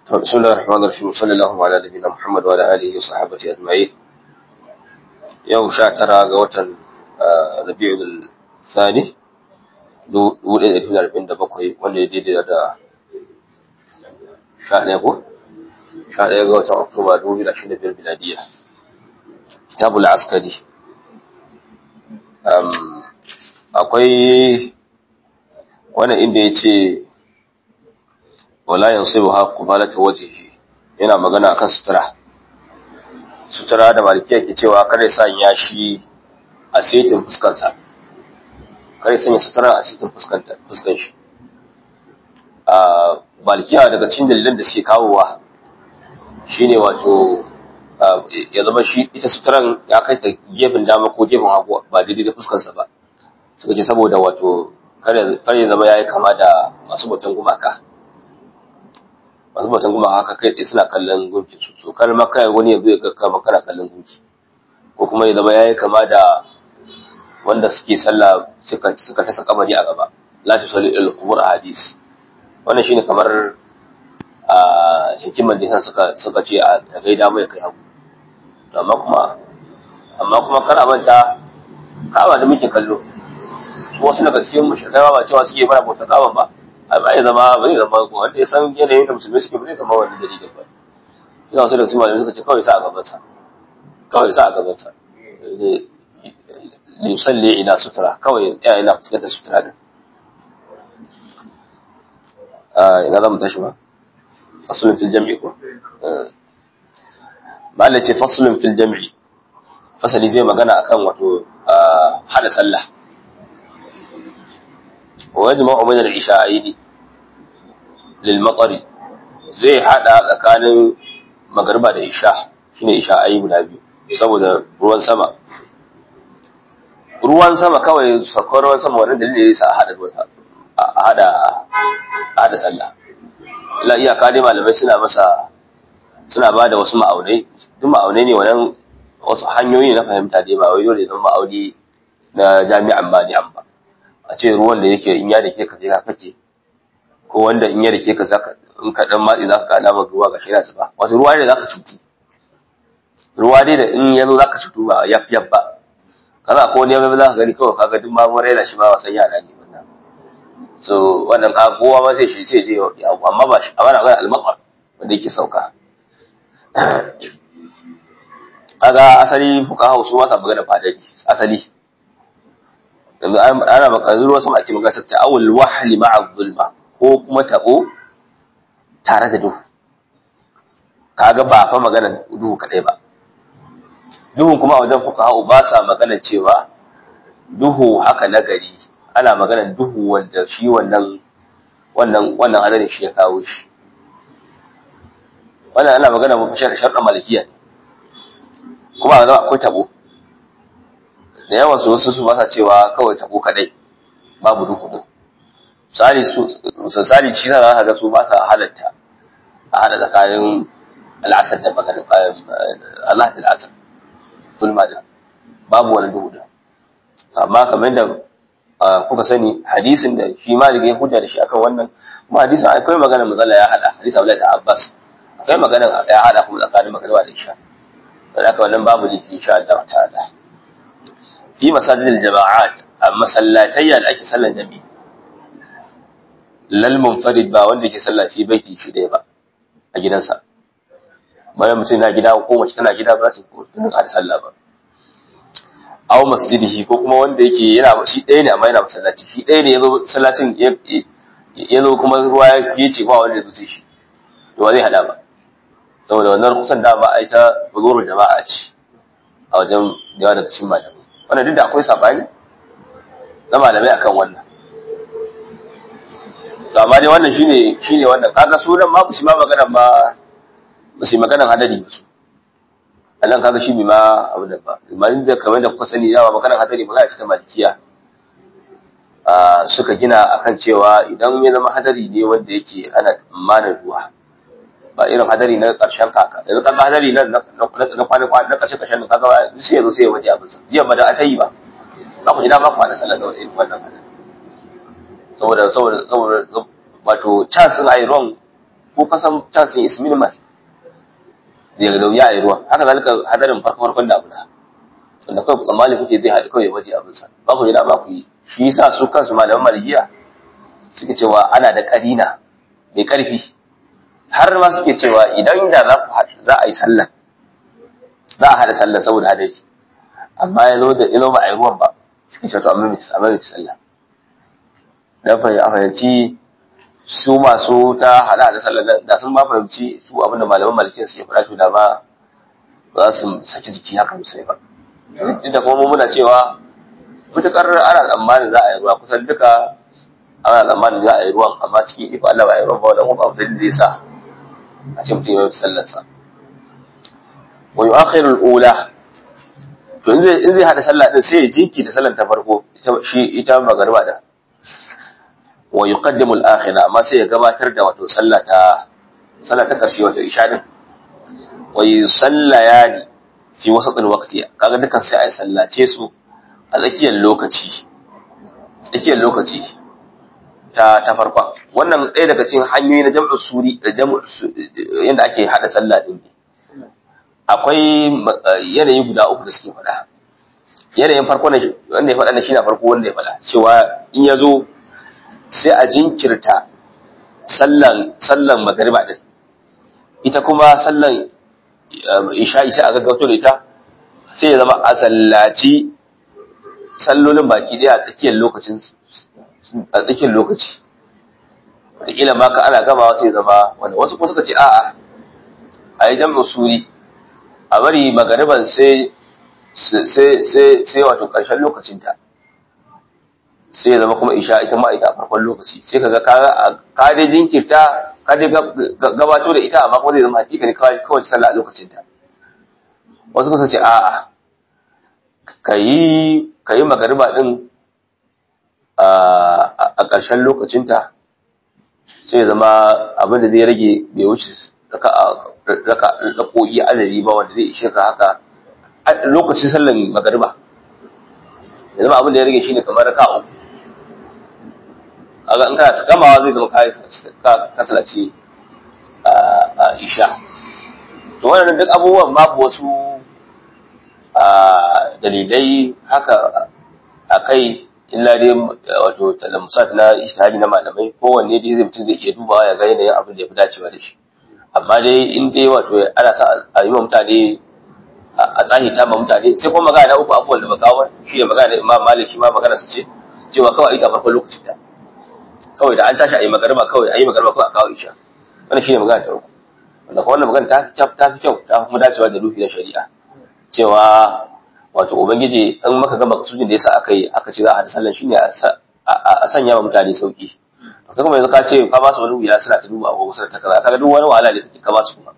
بسم الله الرحمن الرحيم صلى الله على نبينا محمد وعلى اله وصحبه اجمعين yau sha tara ga watan rabi'ul thani dubu ɗaya da ɗari arba'in da bakwai wanda ya daidai da sha ɗaya ko sha ɗaya ga watan oktoba dubu biyu da ashirin da biyar miladiya kitabul askari akwai wannan inda ya ce wala yansibu ha qubalata wajhihi yana magana akan sutura sutura da malikiya ke cewa kada ya sanya shi a setin fuskansa kada ya sanya sutura a setin fuskan shi a malikiya daga cikin dalilan da suke kawowa shine wato ya zama shi ita suturan ya kai ta gefen dama ko gefen hagu ba daidai da fuskansa ba suka ce saboda wato kare ya zama ya yi kama da masu bautan gumaka masu bautan gumaka haka kai tsaye suna kallon gunki su so kar ma kai wani ya zo ya ga kama kana kallon gunki ko kuma ya zama ya yi kama da wanda suke sallah suka suka tasa kabari a gaba la tusalli il qubur hadis wannan shine kamar a hikimar da suka suka ce a gaida mai kai hagu amma kuma amma kuma kar a manta kawa da muke kallo wasu daga cikin mushrikai ba cewa suke fara bauta kawan ba ai ba ya zama ba zai zama ko wanda ya san yanayin da musulmi suke ba zai zama wani dalilin ba ina wasu daga cikin malamai suka ce kawai sa a gaban sa kawai sa a gaban sa yusalli ila sutura kawai ya ina fuskantar sutura din ina za mu tashi ba fasulun fil jam'i ko malai ce fasulun fil jam'i fasali zai magana akan wato hada sallah wa yajma'u min al-isha'aini lil maqari zai hada tsakanin magriba da isha shine isha'ai guda biyu saboda ruwan sama ruwan sama kawai sakon ruwan sama wannan dalili ne sa hada a hada hada sallah la iyaka dai malamai suna masa suna bada wasu ma'aunai duk ma'aunai ne wannan wasu hanyoyi na fahimta dai ba wai dole zan ma'auni na jami'an ba ni an ba a ce ruwan da yake in ya dake ka sai ka kake ko wanda in ya dake ka zaka in ka dan matsi zaka kada maka ruwa ga shira ba wato ruwa ne zaka cutu ruwa dai da in yazo zaka cutu ba yaf yaf ba kaza ko ne ba zaka gani kawai kaga duk ma mun raina shi ma wasan yara ne wannan so wannan ka kowa ma sai shi sai je amma ba shi amma na ga al-maqar wanda yake sauka kaga asali fuqaha su ba sa magana fadari asali yanzu ana maka ruwa sama ake magana ta awul wahli ma'a zulma ko kuma tabo tare da duhu kaga ba fa magana duhu kadai ba duhun kuma a wajen fuqaha ba sa magana cewa duhu haka na gari ana magana duhu wanda shi wannan wannan wannan hadarin shi ya kawo shi wannan ana magana mu fashar sharɗa malikiya ne kuma a zama akwai tabo da yawan su wasu su ba sa cewa kawai tabo kadai babu duhu din misali su misali shi za ka ga su ba sa halatta a hada tsakanin al'asar da magana Allah da al'asar zulma da babu wani duhu din amma kamar da kuka sani hadisin da shi ma da ya hujja da shi akan wannan kuma hadisin akwai magana matsala ya hada hadisi Abdullahi da Abbas akwai magana ya hada kuma tsakanin magana da isha saboda wannan babu ne insha Allah ta'ala fi masajidil jama'at a masallatayya da ake sallan jami'i lal munfarid ba wanda yake sallah fi baiti shi ɗaya ba a gidansa bayan mutum na gida ko mace tana gida ba ta ko tun da sallah ba aw masjidihi ko kuma wanda yake yana shi ɗaya ne amma yana masallaci shi ɗaya ne yazo sallacin yazo kuma ruwa ya ce ba wanda zai shi to ba zai hada ba saboda wannan kusan da ba a yi ta buzurin jama'a ce a wajen yawa daga cikin malamai wannan duk da akwai sabani na malamai akan wannan to amma dai wannan shine shine wannan kaga sunan ma su ma magana ba ba su magana hadari ba su Allah kaga shi ma abu da ba amma da kamar da kuka sani yawa magana hadari ba za a ci ta malikiya suka gina akan cewa idan ya zama hadari ne wanda yake ana tsammanin ruwa ba irin hadari na ƙarshen kaka yanzu kaga hadari na na kwana kwana na ƙarshe ƙarshen kaga sai yazo sai ya waje abin sa jiya ba da aka yi ba za ku ji dama kwana sallah saboda irin wannan hadari saboda saboda saboda wato chance din ayi ruwan ko kasan chance is minimal daga da wuya a yi ruwa haka zalika hadarin farko farkon damuna wanda kawai tsammani kuke zai haɗu kawai waje abinsa ba ku yi da ba ku yi shi yasa su kansu malaman malikiya suke cewa ana da ƙarina mai ƙarfi har ma suke cewa idan da za ku za a yi sallah za a haɗa sallah saboda hadari amma ya zo da ilo ba a yi ruwan ba suke cewa to amma mai amma mai sallah dan fahimci su masu ta haɗa da sallah da sun ba fahimci su abinda malaman malikiya suke faɗa to da ba za su saki jiki haka musai ba duk da kuma muna cewa mutukar ana tsammanin za a yi ruwa kusan duka ana tsammanin za a yi ruwan amma cikin iko Allah ba a yi ruwan ba wannan kuma abu da zai sa a ce mutum ya yi sallarsa wa yu'akhiru al-ula to in zai in zai hada sallah din sai ya jinkita sallar ta farko ita shi ita magariba da wa yuqaddimu al-akhira amma sai ya gabatar da wato sallah ta sallah ta karshe wato isha din wa yusallayani fi wasatul waqti kaga dukan sai ai sallace su a tsakiyar lokaci tsakiyar lokaci ta ta farkon wannan ɗaya daga cikin hanyoyi na jam'u suri da jam'u yanda ake hada sallah din akwai yanayi guda uku da suke faɗa yanayin farko ne wanda ya faɗa ne shine farko wanda ya faɗa cewa in ya zo sai a jinkirta sallan sallan magariba din ita kuma sallan isha'i sai a gaggauto da ita sai ya zama a sallaci sallolin baki daya a tsakiyar lokacin a tsakiyar lokaci wataƙila ma ka ana gamawa sai zama wanda wasu kuma suka ce a'a a yi jam'in suri a bari magariban sai sai wato ƙarshen lokacinta sai ya zama kuma isha ita ma ita a farkon lokaci sai ka ga ka dai jinkirta ka dai gabato da ita amma kuma zai zama hakika ne kawai sallah a lokacinta wasu kusa ce a'a ka yi magariba din a ƙarshen lokacinta sai zama abin da zai rage bai wuce raka rako'i adadi ba wanda zai ishe ka haka lokacin sallan magariba ya zama abin da ya rage shine kamar raka uku aga in kana gamawa zai zama kai kasalaci a isha to wannan duk abubuwan babu wasu dalilai haka a kai illa dai wato talamusat na ijtihadi na malamai kowanne dai zai mutum zai iya dubawa ya ga yanayin abin da ya fi dacewa da shi amma dai in dai wato ana sa a yi wa mutane a tsahi ta ma mutane sai kuma magana na uku abubuwan da bakawa shi ne magana da imam malik shi ma magana su ce cewa kawai a yi ta farkon lokacin ta kawai da an tashi a yi magarba kawai a yi magarba kawai a kawo isha wannan shi ne magana ta uku wanda kuma wannan magana ta fi kyau ta fi kuma dacewa da rufi na shari'a cewa wato ubangiji in maka gama kasujin da yasa aka yi aka ce za a hada sallan shine a sanya wa mutane sauki to kaga mai zaka ce ka ba su wani wuya suna ta duba abubuwa suna ta kaza kaga duk wani wahala ne kake ka ba su kuma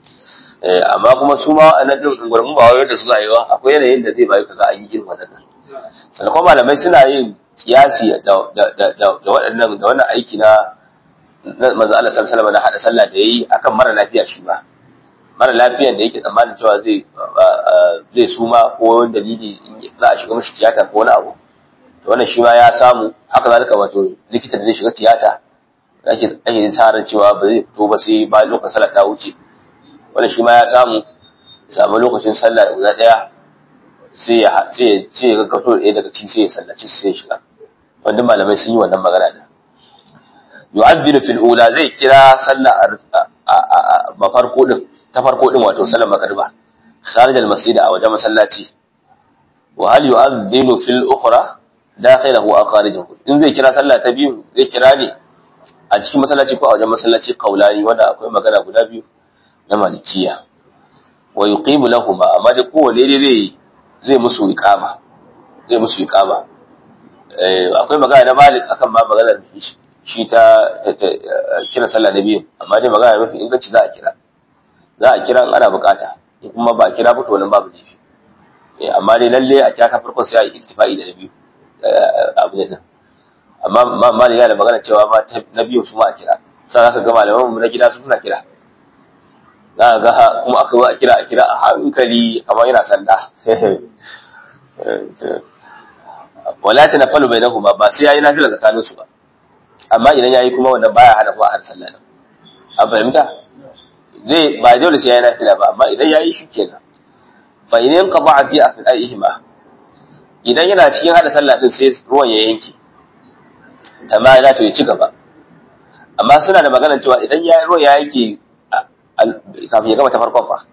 eh amma kuma su ma a nan din gurgun ba wai da su zai wa akwai yanayin da zai bayu kaga an yi irin wannan sannan kuma malamai suna yin kiyasi da da da da waɗannan da wannan aiki na manzo Allah sallallahu alaihi wasallam na hada sallah da yayi akan mara lafiya shi ba mara lafiyan da yake tsammanin cewa zai zai suma ko wani dalili za a shiga mashi tiyata ko wani abu to wannan shi ma ya samu haka zalika wato likita da zai shiga tiyata ake ake tsarin cewa ba zai fito ba sai ba lokacin sallah ta wuce wannan shi ma ya samu samu lokacin sallah guda daya sai ya sai ya ce ya gaggauto da ɗaya daga cikin sai ya sallaci sai ya shiga wanda malamai sun yi wannan magana da yu'adhdhinu fil ula zai kira sallah a mafarko din ta farko din wato sallar magriba kharij al masjid a wajen masallaci wa hal yu'adhdhinu fil ukhra dakhilahu aw kharijahu in zai kira sallah ta biyu zai kira ne a cikin masallaci ko a wajen masallaci qaulani wanda akwai magana guda biyu na malikiya wa yuqimu lahum amma da kowanne dai zai zai musu iqama zai musu iqama eh akwai magana na malik akan ma maganar shi ta kira sallah na biyu amma dai magana mafi inganci za a kira za a kira in ana bukata in kuma ba a kira ba to wannan babu laifi eh amma dai lalle a kira ta farkon sai a yi iktifa'i da na biyu abu ne nan amma ma malik yana da magana cewa ma na biyu su ma a kira sai zaka ga malaman mu na gida su suna kira za ga kuma aka zo a kira a kira a hankali kamar yana sanda wala tanaffalu bainahuma ba sai yayi nafila tsakanin su ba amma idan yayi kuma wannan baya hana ko a har sallah nan a fahimta zai ba dole sai ya nafila ba amma idan yayi shi kenan fa idan qada'a fi afdaihima idan yana cikin hada sallah din sai ruwan ya yanke tamma za to ya ci gaba amma suna da maganar cewa idan ya ruwan ya yanke kafin ya gama ta farkon fa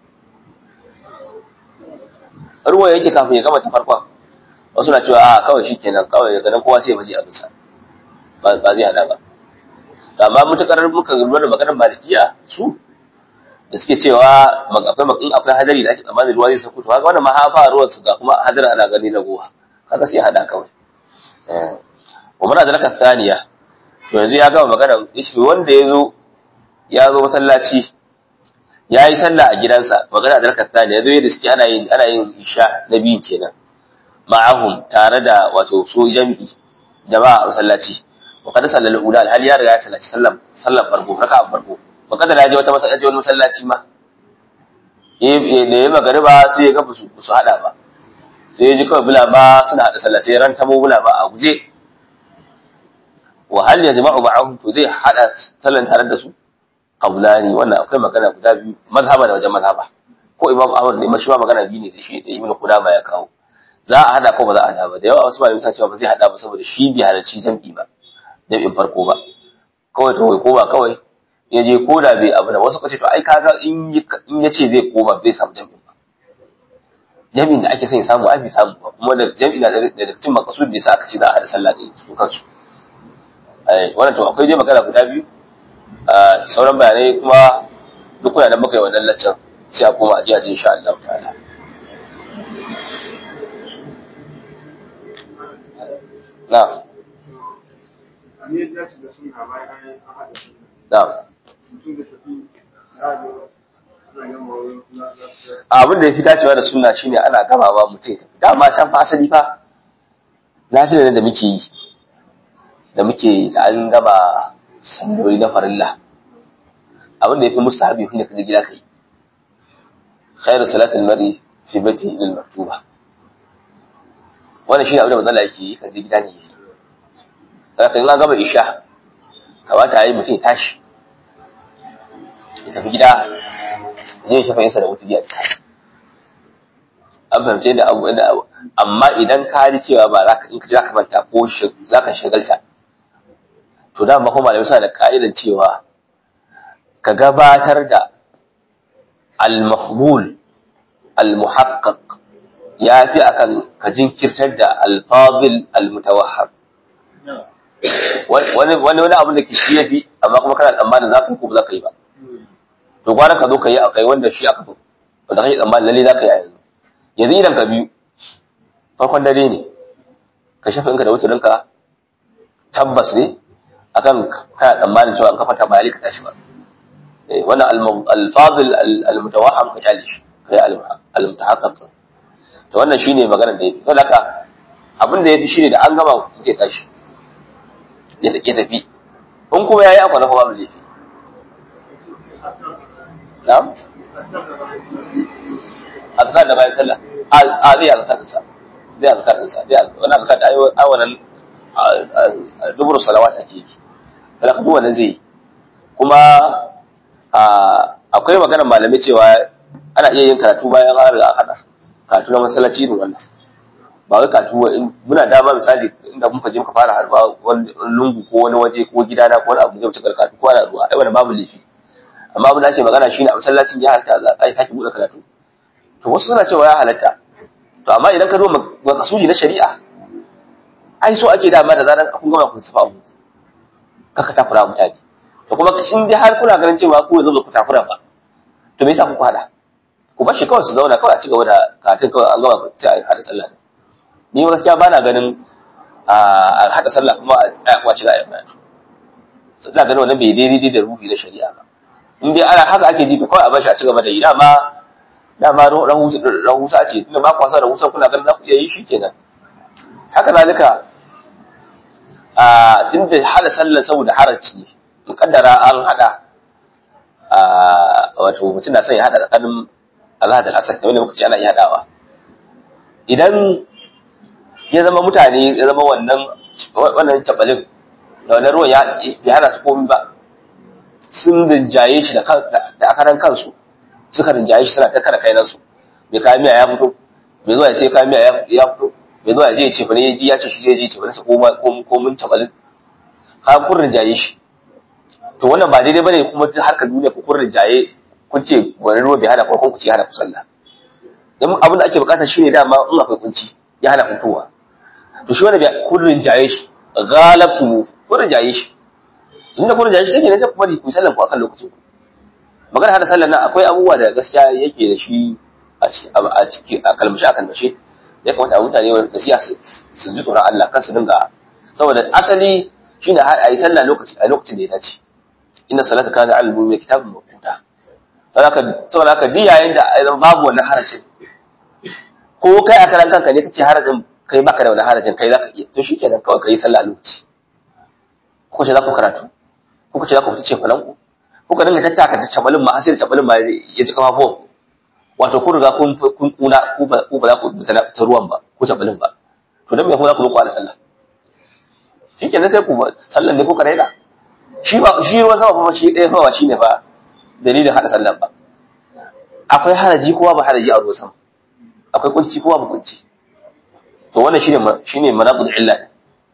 ruwan yake kafin ya gama ta farkon wasu na cewa a kawai shi kenan kawai daga nan kowa sai ya baje abinsa ba zai hada ba amma mutakar muka lura da maganar malikiya su da suke cewa akwai in akwai hadari da ake tsammanin ruwa zai sako to haka wannan ma hafa ruwan su ga kuma hadari ana gani na gowa kaga sai hada kawai eh wa muna da laka thaniya to yanzu ya gama magana shi wanda ya zo ya zo masallaci ya yi sallah a gidansa magana da laka thaniya zo yadda suke ana yin ana yin isha na biyu kenan ma'ahum tare da wato so jami'i jama'a a masallaci wa kada sallal ula alhali ya riga ya sallaci sallan sallan farko raka'a farko ba kada da ya je wata masallaci wani masallaci ma da ya magariba sai ya ga su su hada ba sai ya ji kawai bula ba suna hada sallah sai ran tamo bula ba a guje wa hal ya jama'u ma'ahum to zai hada sallan tare da su qaulani wannan akwai magana guda biyu mazhaba da wajen mazhaba ko imam ahmad ne mashi magana biyu ne da shi da ibnu qudama ya kawo za a hada ko ba za a hada ba da yawa wasu malamai suna cewa ba zai hada ba saboda shi bai halarci jam'i ba jam'in farko ba kawai to ko ba kawai ya je ko da bai abu da wasu kace to ai kaga in ya ce zai koma bai samu jami'in ba jami'in da ake son ya samu ai bai samu ba kuma da jami'in da da cikin makasud da sa aka ce za a hada sallah din su kansu ai wannan to akwai dai magana guda biyu sauran bayanai kuma duk kuna nan muka yi wannan laccan sai a koma a ji a ji insha Allah ta'ala na abin da ya fi dacewa da suna shine ana gamawa mutum dama can fa asali fa lafiya da muke yi da muke da an gama salloli na farilla abin da ya fi musu habi shine kaje gida kai khairu salatul mari fi baiti lil maktuba wannan shine abin da manzo yake yi kaje gida ne yake saka in an gama isha kamata yi mutum ya tashi ya tafi gida zai shafa yinsa da wuta biya ta an fahimce da abu da abu amma idan ka ji cewa ba za ka in ka ji za ka manta ko za ka shagalta to da ma kuma malamai suna da ka'idan cewa ka gabatar da al-mafdul al-muhaqqaq ya fi akan ka jinkirtar da al-fadil al-mutawahhab wani wani wani abu da ke shi yafi amma kuma kana tsammanin za ka yi ko ba za ka yi ba to gwara ka zo ka yi akai wanda shi aka fi wanda kake tsammanin lalle za ka yi a yanzu yanzu idan ka biyu farkon dare ne ka shafa inka da wuturinka tabbas ne akan kana tsammanin cewa an kafa ta bayani ka tashi ba wannan alfazil almutawaham ka kyale shi kai almutahaqqaq to wannan shine maganar da yafi saboda haka abin da yafi shine da an gama ke tashi ya take tafi in kuma yayi akwa na fa babu laifi na'am azkar da bayan sallah a zai azkar da sa zai azkar da sa zai wani azkar da ai wannan dubur salawat ake yi kada ka wannan zai kuma akwai maganar malamai cewa ana iya yin karatu bayan an riga hada karatu na masallaci irin wannan ba wai karatu muna dama misali inda muka je muka fara harba wani lungu ko wani waje ko gidana ko wani abu zai wuce karatu ko ana ruwa ai wannan babu laifi amma abin da ake magana shine a masallacin ya halatta za a sake buɗe karatu to wasu suna cewa ya halatta to amma idan ka zo makasudi na shari'a ai so ake dama da zaran kun gama kun safa abu kaka takura mutane to kuma shin dai har kuna ganin cewa ku yanzu ku takura ba to me yasa ku hada ku bar shi kawai su zauna kawai a ci gaba da karatun kawai an gama ku ci a hada sallah ni gaskiya ba na ganin a hada sallah kuma a kwaci za a yi karatu ina ganin wannan bai daidai da ruhi na shari'a ba in dai ana haka ake ji to kawai a bashi a ci gaba da yi dama dama rahusa ce tunda ba kwasa rahusa kuna ganin za ku iya yi shi kenan haka zalika a tunda hada sallar saboda haraci in kaddara an hada a wato mutum na son ya hada tsakanin Allah da asar kamar da muka ce ana iya hadawa idan ya zama mutane ya zama wannan wannan tabalin da wannan ruwan ya hana su komi ba sun rinjaye shi da da akaran kansu suka rinjaye shi suna ta kara kainan su mai kayan miya ya fito mai zuwa ya sai kayan miya ya fito mai zuwa ya je ya ce bane ya ce shi zai je ce bane sa ko mun tabalin ka kun rinjaye shi to wannan ba daidai bane kuma duk harkar duniya ku kun rinjaye kun ce wani ruwa bai hana ko kun ce hana ku sallah dan abin da ake bukata shine dama in akwai kunci ya hana fitowa to shi wanda kun rinjaye shi ghalabtu kun rinjaye shi tunda kun rinjaye shi sai ne sai kuma ku sallan ku akan lokacin ku magana hada sallan nan akwai abubuwa da gaskiya yake da shi a ciki a kalmashi a kalmashi ya kamata a mutane da siya su ji tsoron Allah kan su dinga saboda asali shine a yi sallah lokaci a lokacin da ya dace inna salata kana al mu'mini kitabun mawquta saboda saboda haka duk yayin da babu wannan harajin ko kai a karan kanka ne kace harajin kai baka da wannan harajin kai zaka iya to shikenan kawai kai sallah a lokaci ko ce za ku karatu ko ce za ku fita ce falan ku ko ka dinga tattaka da cabalin ma sai da cabalin ma ya ji kafafuwan wato kun riga kun kun kuna ku ba za ku fita ta ruwan ba ko cabalin ba to dan me kuma za ku zo ku ala sallah shikenan sai ku sallan ne ko ka raina shi ba shi ruwan sama fa shi ɗaya fa shine fa dalilin hada sallan ba akwai haraji kowa ba haraji a ruwan sama akwai kunci kowa ba kunci to wannan shine shine manaqul illa ne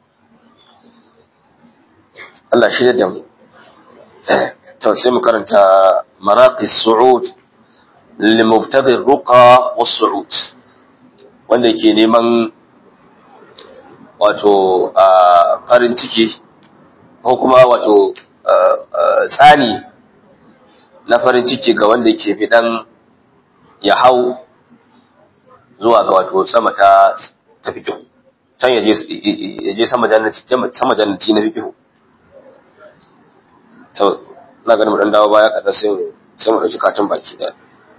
Allah shi da mu to sai mu karanta maraqis su'ud lil mubtaghi ruqa was su'ud wanda yake neman wato farin ciki ko kuma wato tsani na farin ciki ga wanda ke fidan ya hau zuwa ga wato sama ta ta fikihu can ya je sama jannati sama jannati na fikihu to na ganin mu dan dawo baya kada sai sai mu dauki katin baki da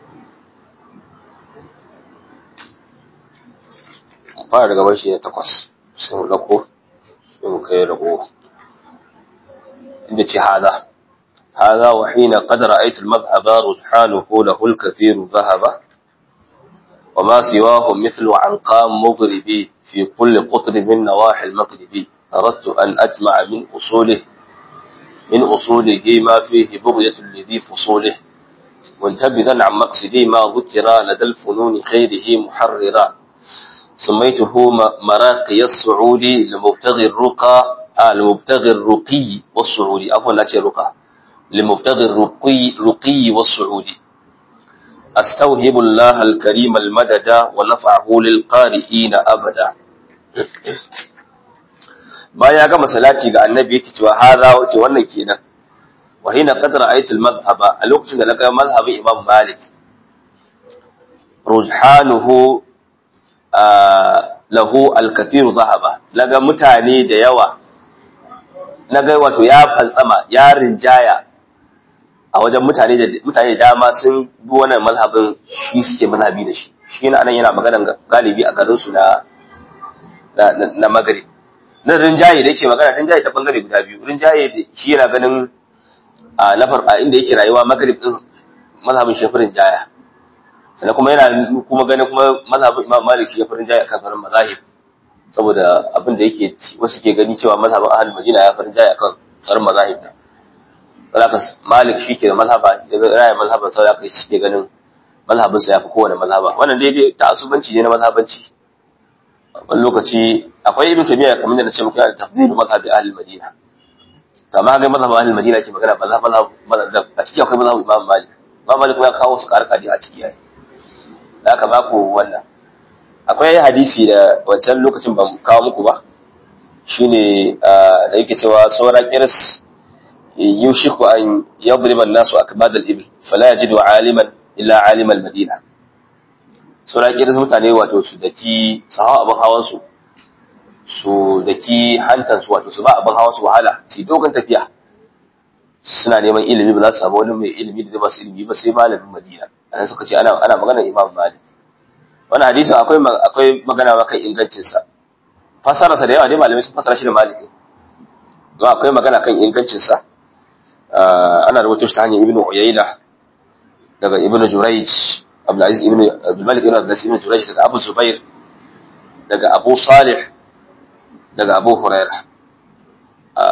fara daga bashi ne takwas sai mu dauko sai mu kai rago inda ce hada هذا وحين قد رأيت المذهب رجحانه له الكثير ذهبا وما سواه مثل عنقام مغربي في كل قطر من نواحي المغرب أردت أن أجمع من أصوله من أصوله ما فيه بغية لذي فصوله منتبذا عن مقصدي ما ذكر لدى الفنون خيره محررا سميته مراقي السعودي لمبتغي الرقى آه لمبتغي الرقي والسعودي عفوا لا رقى لمبتغي الرقي رقي والسعودي أستوهب الله الكريم المدد ونفعه للقارئين أبدا baya gama salati ga annabi yake cewa hadha wace wannan kenan wa hina qad ra'aytu al-madhhaba a lokacin da naga mazhabin Imam Malik rujhanuhu lahu al-kathir dhahaba naga mutane da yawa naga wato ya fantsama ya rinjaya a wajen mutane da mutane da dama sun bi wannan mazhabin shi suke mazhabi da shi shi ne anan yana magana galibi a garin su na na na magari na rinjaye da yake magana rinjaye ta bangare guda biyu rinjaye da shi yana ganin a nafar a inda yake rayuwa magrib din mazhabin shafi rinjaya sannan kuma yana kuma ganin kuma mazhabin imam malik shi ya fi rinjaya kan sauran mazahib saboda abin da yake wasu ke gani cewa mazhabin ahlul madina ya fi rinjaya kan sauran mazahib din saboda malik shi ke da mazhaba da raya mazhaban saboda shi ke ganin mazhabin sa ya fi kowane mazhaba wannan daidai ta asubanci ne na mazhabanci wani lokaci akwai ibn tabiya kamar da na ce muku yana tafdil mazhabi ahli madina kama ga mazhab ahli madina ke magana mazhab mazhab a ciki akwai mazhab imam malik imam malik ya kawo su karkadi a ciki yayi da aka ba ku wannan akwai hadisi da wancan lokacin ban kawo muku ba shine da yake cewa saura kirs yushiku an yadriba an-nasu akbad al-ibl fala yajidu aliman illa alim al-madina saura kirs mutane wato su daki su hawa abin hawan su su daki hantan su wato su ba abin hawan su wahala su dogon tafiya suna neman ilimi ba za su samu wani mai ilimi da ba su ilimi ba sai malamin madina anan suka ce ana ana magana imam malik wannan hadisin akwai akwai magana ma kan ingancin sa fasara sa da yawa dai malamai sun fasara shi da malik don akwai magana kan ingancin sa ana rubuta shi ta hanyar ibnu uyayna daga ibnu jurayj abdul aziz ibnu abdul malik ibn abdul aziz ibnu jurayj daga abu zubair daga abu salih daga abu huraira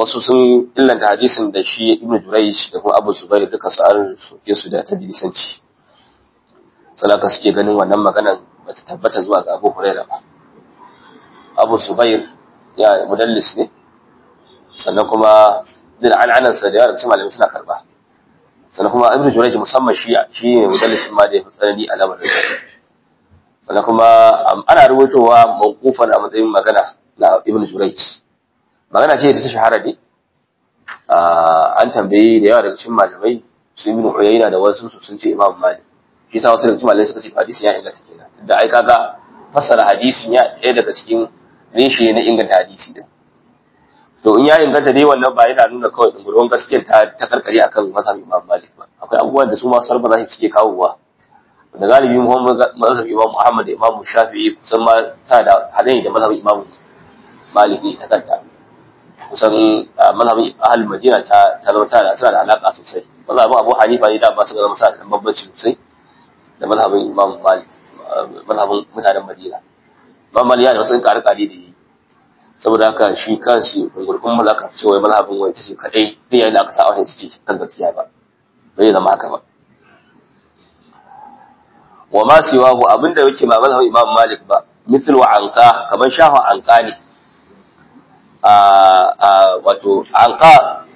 wasu sun illanta hadisin da shi ibnu jurayj da kuma abu zubair duka su an soke su da tadlisanci salaka suke ganin wannan maganan bata tabbata zuwa ga abu huraira ba abu zubair ya mudallis ne sannan kuma din al'anan sa da yawa daga malamai suna karba sannan kuma ibnu jurayj musamman shi shi ne mudallis ma da ya fi tsanani a lamarin sannan kuma ana rubutowa mawqufan a matsayin magana na ibnu jurayj magana ce da ta shahara ne an tambayi da yawa daga cikin malamai su ibn uyayna da wasu su sun ce imam malik shi sa wasu daga cikin malamai suka ce hadisi ya inganta kenan da ai kaga fassara hadisin ya ɗaya daga cikin reshe na inganta hadisi din to in ya inganta dai wannan ba yana nuna kawai dungurwan gaskiyar ta ta karkare akan mazhabin imam malik ba akwai abubuwan da su ma sarfa za su cike kawowa da galibi mazhabin imam muhammad da imam shafi'i kusan ma ta da halayi da mazhabin imam malik ne ta kanta kusan mazhabin ahal madina ta ta zama tana suna da alaka sosai mazhabin abu hanifa ne da ba su ga zama sa da bambanci sosai da mazhabin imam malik mazhabin mutanen madina imam malik ya da wasu kare kare da yi saboda haka shi kanshi gurgun malaka ce wai mazhabin wai tace kadai dai yayin da aka sa wata tace kan gaskiya ba bai zama haka ba wa ma siwahu abinda yake ba mazhabin imam malik ba mithlu anqa kaman shahu anqa ne wato anka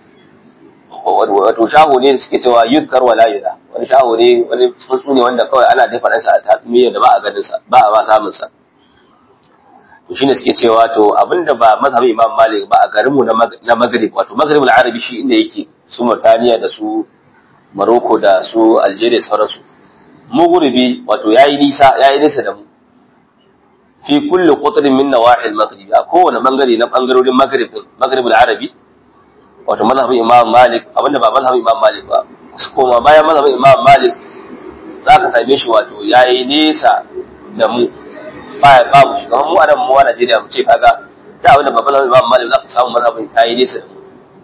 wato shaho ne suke cewa yuzkar wala yura wani shaho ne wani tsuntsu ne wanda kawai ana dafa ɗansa a tatsumiyar da ba a ganin sa ba a ba samun sa to shine suke cewa to abinda ba mazhabin Imam Malik ba a garin mu na Maghrib wato Maghrib al-Arabi shi inda yake su Mauritania da su Morocco da su Algeria sauransu mu gurbi wato yayi nisa yayi nisa da mu fi kulli qutrin min nawahi al-maghrib a kowane bangare na bangarorin maghrib maghrib al-arabi wato mazhabin imam malik abinda ba mazhabin imam malik ba kuma bayan mazhabin imam malik zaka same shi wato yayi nesa da mu ba babu shi kamar mu a nan mu a Najeriya mu ce kaga da abinda ba mazhabin imam malik zaka samu mazhabin tayi nesa da mu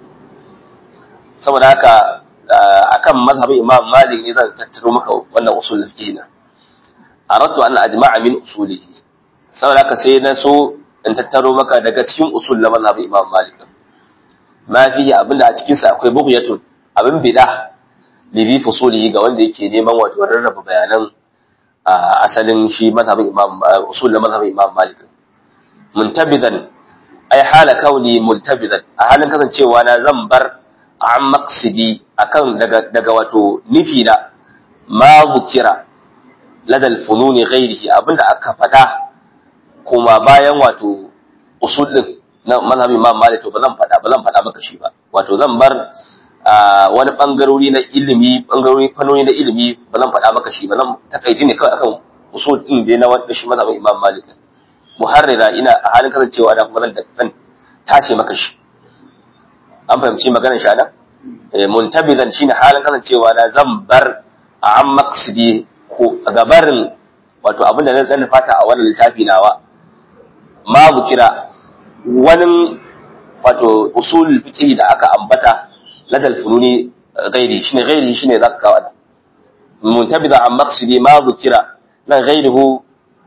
saboda haka akan mazhabin imam malik ne zan tattaro maka wannan usul fiqh na aradtu an ajma'a min usulihi saboda haka sai na so in tattaro maka daga cikin usul na mazhabin Imam Malik ma fihi abinda a cikin sa akwai bughyatun abin bid'a libi fusulihi ga wanda yake neman wato rarraba bayanan asalin shi mazhabin Imam usul na mazhabin Imam Malik muntabidan ai hala kauni muntabidan a halin kasancewa na zan bar an maqsidi akan daga daga wato nufi na ma bukira ladal fununi ghairihi abinda aka fada kuma bayan wato usul din na mazhabin Imam Malik to ba zan faɗa ba zan faɗa maka shi ba wato zan bar wani bangarori na ilimi bangarori fannoni na ilimi ba zan faɗa maka shi ba zan takaici ne kawai akan usul din da na wanda shi mazhabin Imam Malik muharrira ina a halin kasancewa da kuma zan tace maka shi an fahimci maganar shi ana muntabidan shine halin kasancewa na zan bar a an maksidi ko gabarin wato abin da na fata a wannan littafi nawa ma kira wani wato usul fiqh da aka ambata ladal fununi ghairi shine ghairi shine zaka kawo da muntabida an maqsidi ma kira nan ghairihu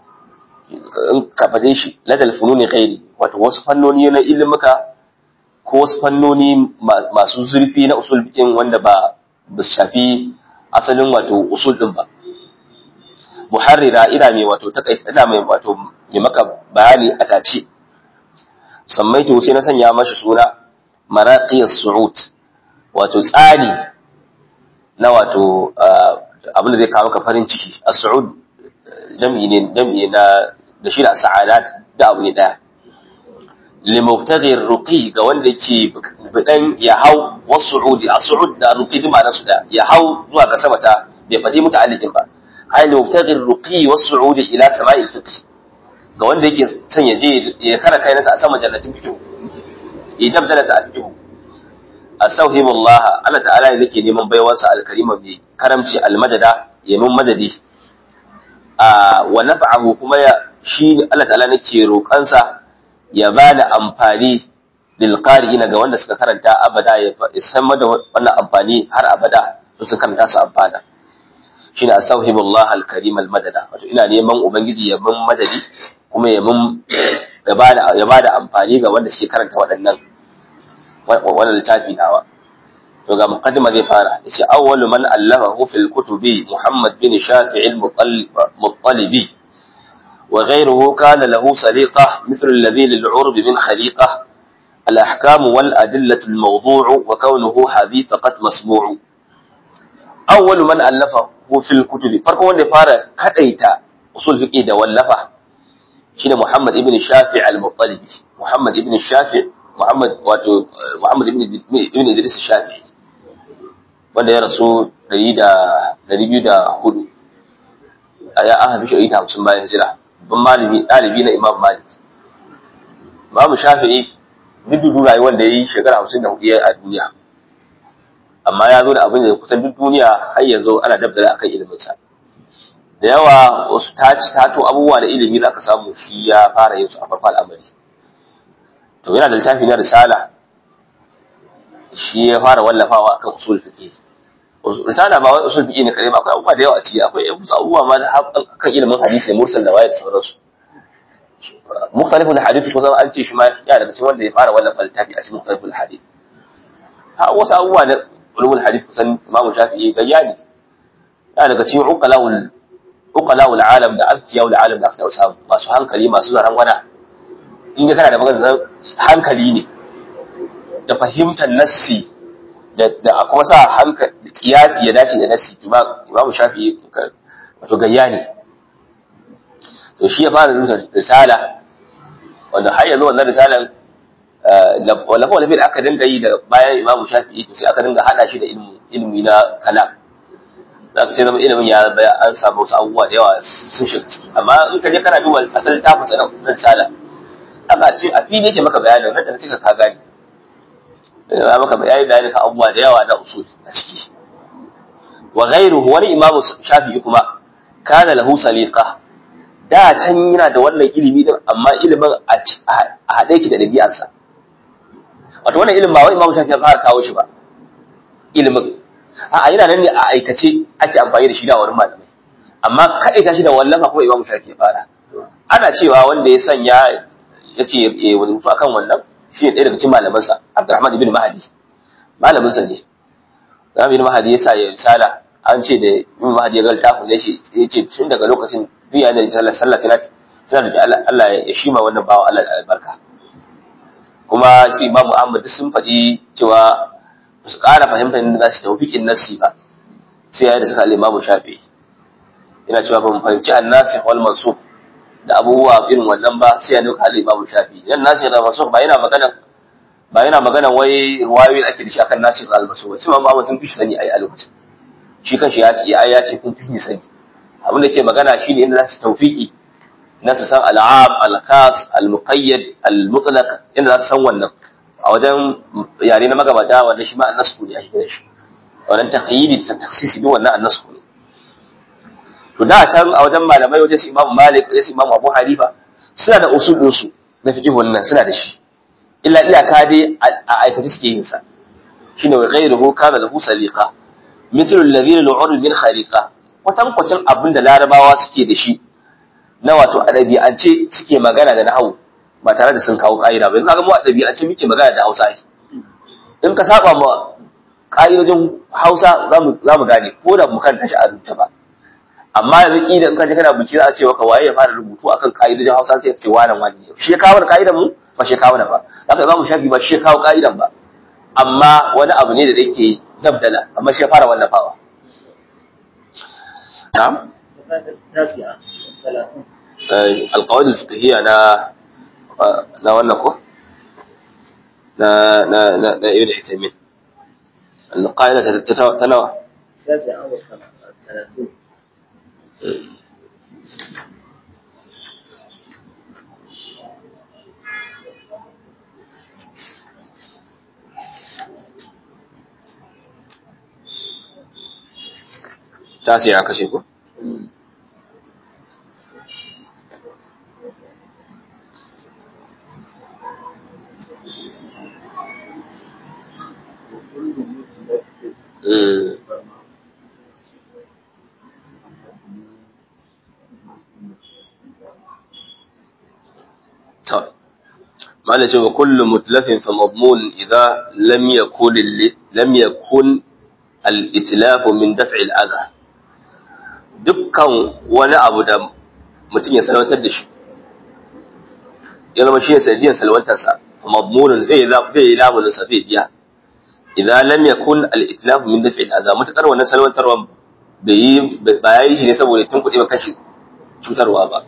in ka fade shi ladal fununi ghairi wato wasu fannoni na ilimuka ko wasu fannoni masu zurfi na usul fiqh wanda ba ba shafi asalin wato usul din ba muharrira ina mai wato takaita ina mai wato mai maka bayani a tace sammaitu sai na sanya mashi suna maraqiyas su'ud wato tsani na wato abin da zai kawo maka farin ciki as-su'ud jam'i ne jam'i na da shi da sa'adat da abu ne daya limubtaghi ruqi ga wanda yake bidan ya hau was-su'udi as-su'ud da ruqi duk ma'anar su da ya hau zuwa ga sama ta bai fadi muta'alliqin ba ai limubtaghi ruqi was-su'udi ila sama'i al-fiqh ga wanda yake son ya je ya kara kai nasa a sama jannatin fiqh idan da sa fiqh astauhibu Allah Allah ta'ala ne yake neman baiwarsa al-karima bi karamci al-madada yamin madadi a wa naf'ahu kuma ya shi Allah ta'ala nake roƙansa ya bani amfani lil qari'ina ga wanda suka karanta abada ya san da wannan amfani har abada su karanta su amfana shine astauhibu Allah al-karim al-madada wato ina neman ubangiji ya bin madadi kuma ya mun ya bada ya bada amfani ga wanda suke karanta waɗannan wannan littafi nawa to ga muqaddima zai fara yace awwalu man allafahu fil kutubi Muhammad bin Shafi' al-Muttalibi wa ghayruhu kana lahu saliqa mithlu alladhi lil'urb min khaliqa الأحكام والأدلة الموضوع وكونه حديث قد مسموع أول من ألفه في الكتب فرق وان فارا كديتا أصول فقه ده ولفه شنو محمد ابن الشافع المطلبي محمد ابن الشافع محمد واتو محمد ابن ابن إدريس الشافعي wanda ya rasu 204 a ya aka fi shi 150 bayan hijira ban malami ɗalibi na imam malik imam shafi'i duk dudu rayuwar da ya yi shekara hamsin da hudu a duniya amma ya zo da abin da kusan duk duniya har yanzu ana dabdala akan iliminsa da yawa wasu ta ci tato abubuwa da ilimi za ka samu shi ya fara yin su a farko al'amari to yana da littafi na risala shi ya fara wallafawa akan usul fiqh risala ba wai usul fiqh ne kare ba akwai abubuwa da yawa a ciki akwai abubuwa ma kan ilimin hadisi mursal da wayar sauransu mukhtaliful hadith kusan an ce shi ma ya daga cikin wanda ya fara wallafa littafi a cikin mukhtaliful hadith ha wasu abubuwa da ulumul hadith kusan Imam Shafi'i gayya ne ya daga cikin uqalawul uqalawul alam da azkiyawul alam da aka samu masu hankali masu zaran wana in ga kana da maganar hankali ne da fahimtar nassi da da kuma sa hankali kiyasi ya dace da nassi to ba Imam Shafi'i wato gayya ne to shi ya fara rubuta risala wanda har yanzu wannan risalan wallafa wallafa da aka dinga yi da bayan imamu shafi'i to sai aka dinga hada shi da ilimi na kalam za ka sai zama ilimin ya an samu wasu abubuwa da yawa sun shiga ciki amma in ka je kana duba asalin tafin sa na risala aka ce a fili yake maka bayanin nan da sai ka gani ya maka bayani bayani ka abubuwa da yawa na usul a ciki wa ghairuhu wani imamu shafi'i kuma kana lahu saliqa da can yana da wannan ilimi din amma ilimin a haɗe ki da ɗabi'arsa wato wannan ilimin ba wai imamu shafi ya fara kawo shi ba ilimin a yana nan ne a aikace ake amfani da shi da wurin malamai amma kaɗai ta shi da wallafa kuma imamu shafi ya fara ana cewa wanda ya sanya ya ce ya wani rufu akan wannan shi ne ɗaya daga cikin malamansa abdurrahman ibn mahadi malaminsa ne ibn mahadi ya sa ya risala an ce da ibn mahadi ya ga littafin ya ce tun daga lokacin duniya da sallar sallah sai tana da Allah ya shima wannan bawa Allah albarka kuma shi Imam Ahmad sun faɗi cewa ba su ƙara fahimtar inda za su tawfiqin nassi ba sai yayin da suka al-Imam Shafi'i ina cewa ba mu fahimci an-nasikh wal mansukh da abubuwa irin wannan ba sai yayin da al-Imam Shafi'i yan nasikh da mansukh ba yana magana ba yana magana wai ruwayoyi ake da shi akan nasikh wal mansukh sai Imam Ahmad sun fi sani ai a lokacin shi kanshi ya ce ya ce kun fi sani abin da ke magana shine inda za su tawfiki na su san al'am al-khas al-muqayyad al-mutlaq inda za su san wannan a wajen yare na magabata wanda shi ma annasku ne a shi shi wannan taqyidi da taksisi duk wannan annasku ne to da can a wajen malamai wajen su Imam Malik wajen su Imam Abu Hanifa suna da usul din su na fiqh wannan suna da shi illa iyaka dai a aikace suke yin sa shine wa ghayruhu kana lahu saliqa mithlu alladhina lu'ur min khaliqa kwatankwacin abin da larabawa suke da shi na wato a ɗabi'ance suke magana da nahawu ba tare da sun kawo ƙa'ida ba yanzu kaga mu a ɗabi'ance muke magana da Hausa in ka saba ma ƙa'idojin Hausa za mu gane ko da mu karanta shi a rubuta ba amma yanzu ƙila in ka je kana bincike za a ce maka waye ya fara rubutu akan ƙa'idojin Hausa sai ka ce wani wani ne shi ya kawo ƙa'idan mu ba shi ya kawo ba haka Imam Shafi ba shi ya kawo ƙa'idan ba amma wani abu ne da yake dabdala amma shi ya fara wallafawa نعم القواعد الفقهية أنا na wannan ko na na na na ibn Uthaymeen القاعدة تنوع تاسعة كشيكو wala ce wa kullu mutlafin fa madmun idza lam yakun lam yakun al-itlaf min daf'i al-adha dukkan wani abu da mutum ya salwantar da shi ya zama shi ne sanadiyar salwantarsa fa madmunun zai zai yi lamunin sa zai biya idza lam yakun al-itlaf min daf'i al-adha mutakar wannan salwantarwan bai yi ba yayi shi ne saboda tun kuɗi ba kashi cutarwa ba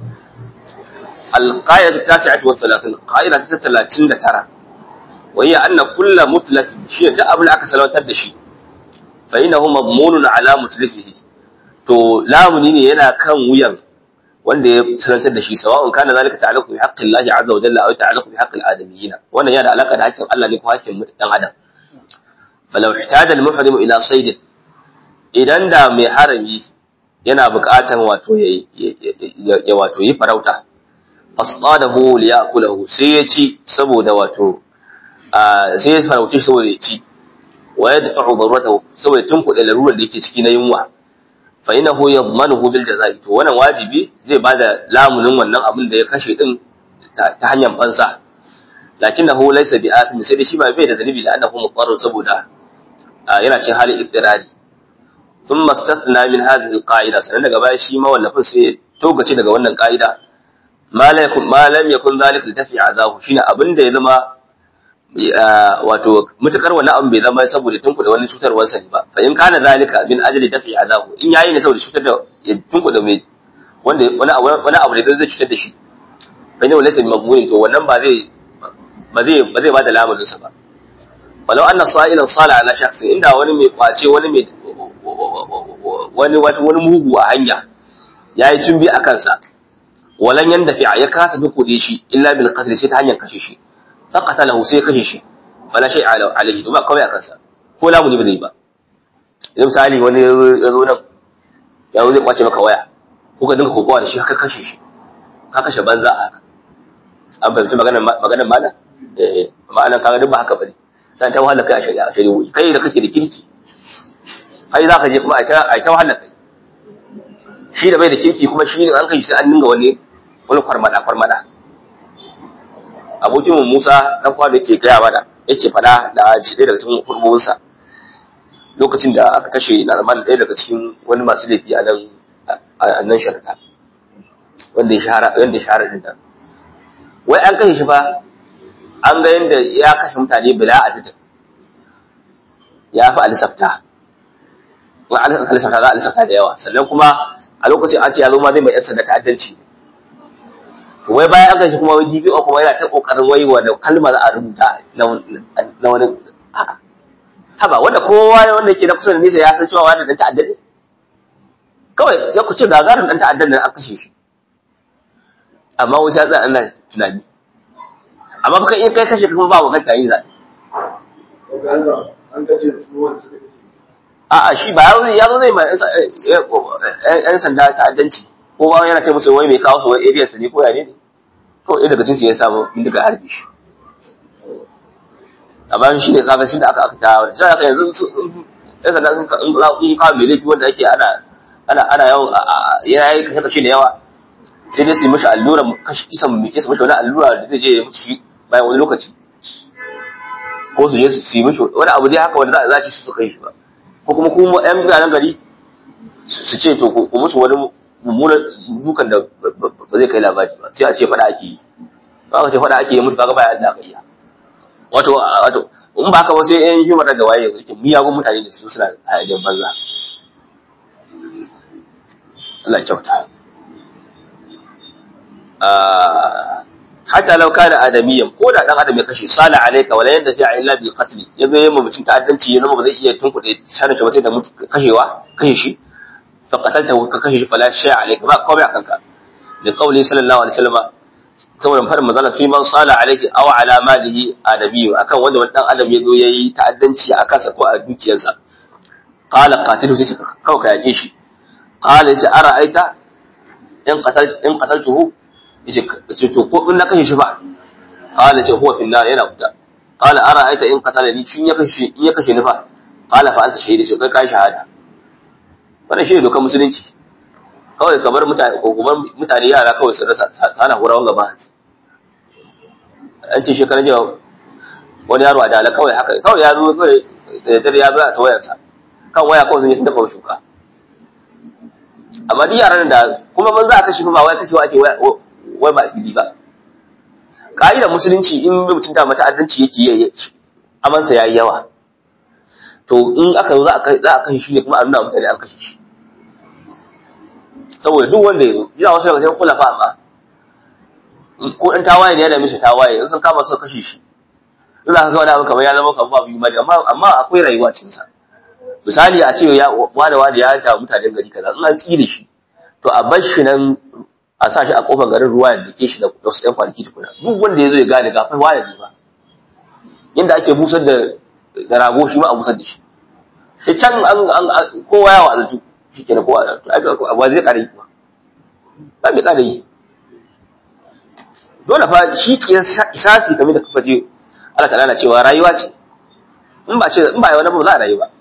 القاعدة التاسعة والثلاثين قاعدة الثلاثين ترى وهي أن كل متلف شيء ده أبو العكس لو تدشي فإنه مضمون على متلفه to lamuni ne yana kan wuyan wanda ya sanantar da shi sawa'un kana zalika ta'allaqu bi haqqi Allah azza wa jalla aw ta'allaqu bi haqqi al-adamiyyin wannan yana da alaka da haƙƙin Allah ne ko haƙƙin dan adam falau ihtada al-muhrim ila sayd idan da mai harami yana buƙatan wato ya wato yi farauta fasadahu liyakulahu sai ya ci saboda wato sai ya farauce saboda ya ci wa yadfa'u daruratahu saboda tunkuɗe larurar da yake ciki na yunwa fa innahu yadmanuhu bil jazaa'i to wannan wajibi zai bada lamunin wannan abin da ya kashe din ta hanyar fansa lakinnahu laysa bi athim sai da shi ba bai da zanibi da annahu muqarrar saboda yana cin halin ibtirari thumma istathna min hadhihi alqa'ida sanan daga baya shi ma wallafin sai togace daga wannan ka'ida ma lam yakun zalika litafi azahu shine abinda ya zama wato mutakar wani abu bai zama saboda tunkuda wani cutarwar sa ne ba fa in kana zalika min ajli dafi azahu in yayi ne saboda cutar da ya tunkuda mai wanda wani wani abu da zai cutar da shi fa ne walaysa mamnunin to wannan ba zai ba zai ba zai bada lamarin sa ba walau anna sa'ilan sala ala shakhsin inda wani mai kwace wani mai wani wani mugu a hanya yayi tumbi a kansa walan yanda fi ya kasa dukude shi illa bil qatl sai ta hanyar kashe shi fa qatalahu sai kashe shi fala shay ala alayhi to ba kawai a kansa ko lamu ne ba zai ba idan misali wani ya zo nan ya zo zai kwace maka waya ko ka dinka kokowa da shi haka kashe shi ka kashe banza a haka an fahimci maganar maganar malam eh ma'anar kaga duk ba haka bane sai ta wahala kai a shari'a shari'o'i kai da kake da kirki kai za ka je kuma a ta wahala kai shi da bai da kirki kuma shi ne an kai sai an dinga wani wani kwarmada kwarmada abokin Musa dan kwa da yake gaya mana yake fada da shi ɗaya daga cikin hurbunsa lokacin da aka kashe Narman ɗaya daga cikin wani masu laifi a nan a nan sharada wanda ya shahara wanda ya shahara din nan wai an kashe shi fa an ga yanda ya kashe mutane bila a titin ya fi alisafta in alisafta za a alisafta da yawa sannan kuma a lokacin an ce ya zo ma zai mai yan sanda ta'addanci wai bayan an kashe kuma wai DPO kuma yana ta kokarin wai wanda kalma za a rubuta na wani a'a haba wanda kowa wanda yake na kusa da nisa ya san cewa wani dan ta'adda ne kawai sai ku ce gagarin dan ta'addan nan an kashe shi amma wasu ya tsaya ana tunani amma baka in kai kashe kuma ba magana tayi zaɓe a'a shi ba ya zo zai ma yan sanda ta'addanci ko ba yana ce musu wai mai kawo su wai area su ne ko ya ne to ɗaya daga cikin su ya samu bindiga harbi shi amma shi ne kaga shi da aka aka tawa sai aka yanzu yan sanda sun in kawo mai laifi wanda ake ana ana ana yawan yana yi kashe kashe da yawa sai dai su yi mashi allura kashi kisan mai kesa mashi wani allura da zai je ya mutu shi bayan wani lokaci ko su je su yi mashi wani abu dai haka wanda za a ci su kai shi ba ko kuma kuma yan mutanen gari su ce to ku musu wani mummunan dukan da ba zai kai labari ba sai a ce fada ake yi ba ka ce fada ake yi mutu kaga baya da kai wato wato in ba ka ba sai yan himar da waye yake miyagun mutane da su suna hayajen banza Allah ya kyauta hatta law kana adamiyan ko da dan adam ya kashe sala alayka wala yanda fi illa bil qatl yazo yamma mutum ta'addanci ya zama ba zai iya tunkuɗe sanin shi ba sai da mutu kashewa kashe shi fa qataltahu ka kashe shi fala shay alayka ba komai akan ka da qawli sallallahu alaihi wasallam saboda farin manzala fi man sala alayki aw ala malihi adamiyyu akan wanda wani dan adam yazo yayi ta'addanci a kansa ko a dukiyarsa qala qatilu sai kawai ka yake shi qala yace ara aita in qatal in qataltuhu yace to ko in na kashe shi ba qala ce huwa fil nar yana wuta qala ara aita in qatala ni shin ya kashe in ya kashe ni fa qala fa anta shahidi sai kai kai shahada wannan shi ne dokar musulunci kawai kamar mutane ko kuma mutane yara kawai su rasa sana hurawan gaba an ce shekarar jiya wani yaro a dala kawai haka kawai ya zo kawai da dare ya zo a wayarsa kan waya kawai sun yi sun dafa shuka amma duk yaran da kuma ban za a kashe ba wai kashewa ake wai ba fili ba ka'idar musulunci in mutum da mata'addanci yake yi amansa ya yi yawa to in aka zo za a kashe shi ne kuma a nuna mutane an kashe shi saboda duk wanda ya zo yana wasu daga cikin kulafa amma ko ɗan tawaye ne ya dame shi tawaye in sun kama su kashe shi in za ka ga wani abu kamar ya zama kamar abu yi amma amma akwai rayuwa cikin sa misali a ce ya wani wani ya da mutanen gari kaza in an tsire shi to a bar shi nan a sa shi a kofar garin ruwa ya dake shi da wasu ɗan kwanaki tukuna duk wanda ya zo ya gane gafin wani ne ba yadda ake busar da da rago shi ma a busar da shi sai can an kowa ya wazatu shi kenan kowa ba zai ƙara yi kuma ba mai ƙara yi dole fa shi isasi kamar da kafa je Allah ta'ala na cewa rayuwa ce in ba ce in ba wani ba za a rayu ba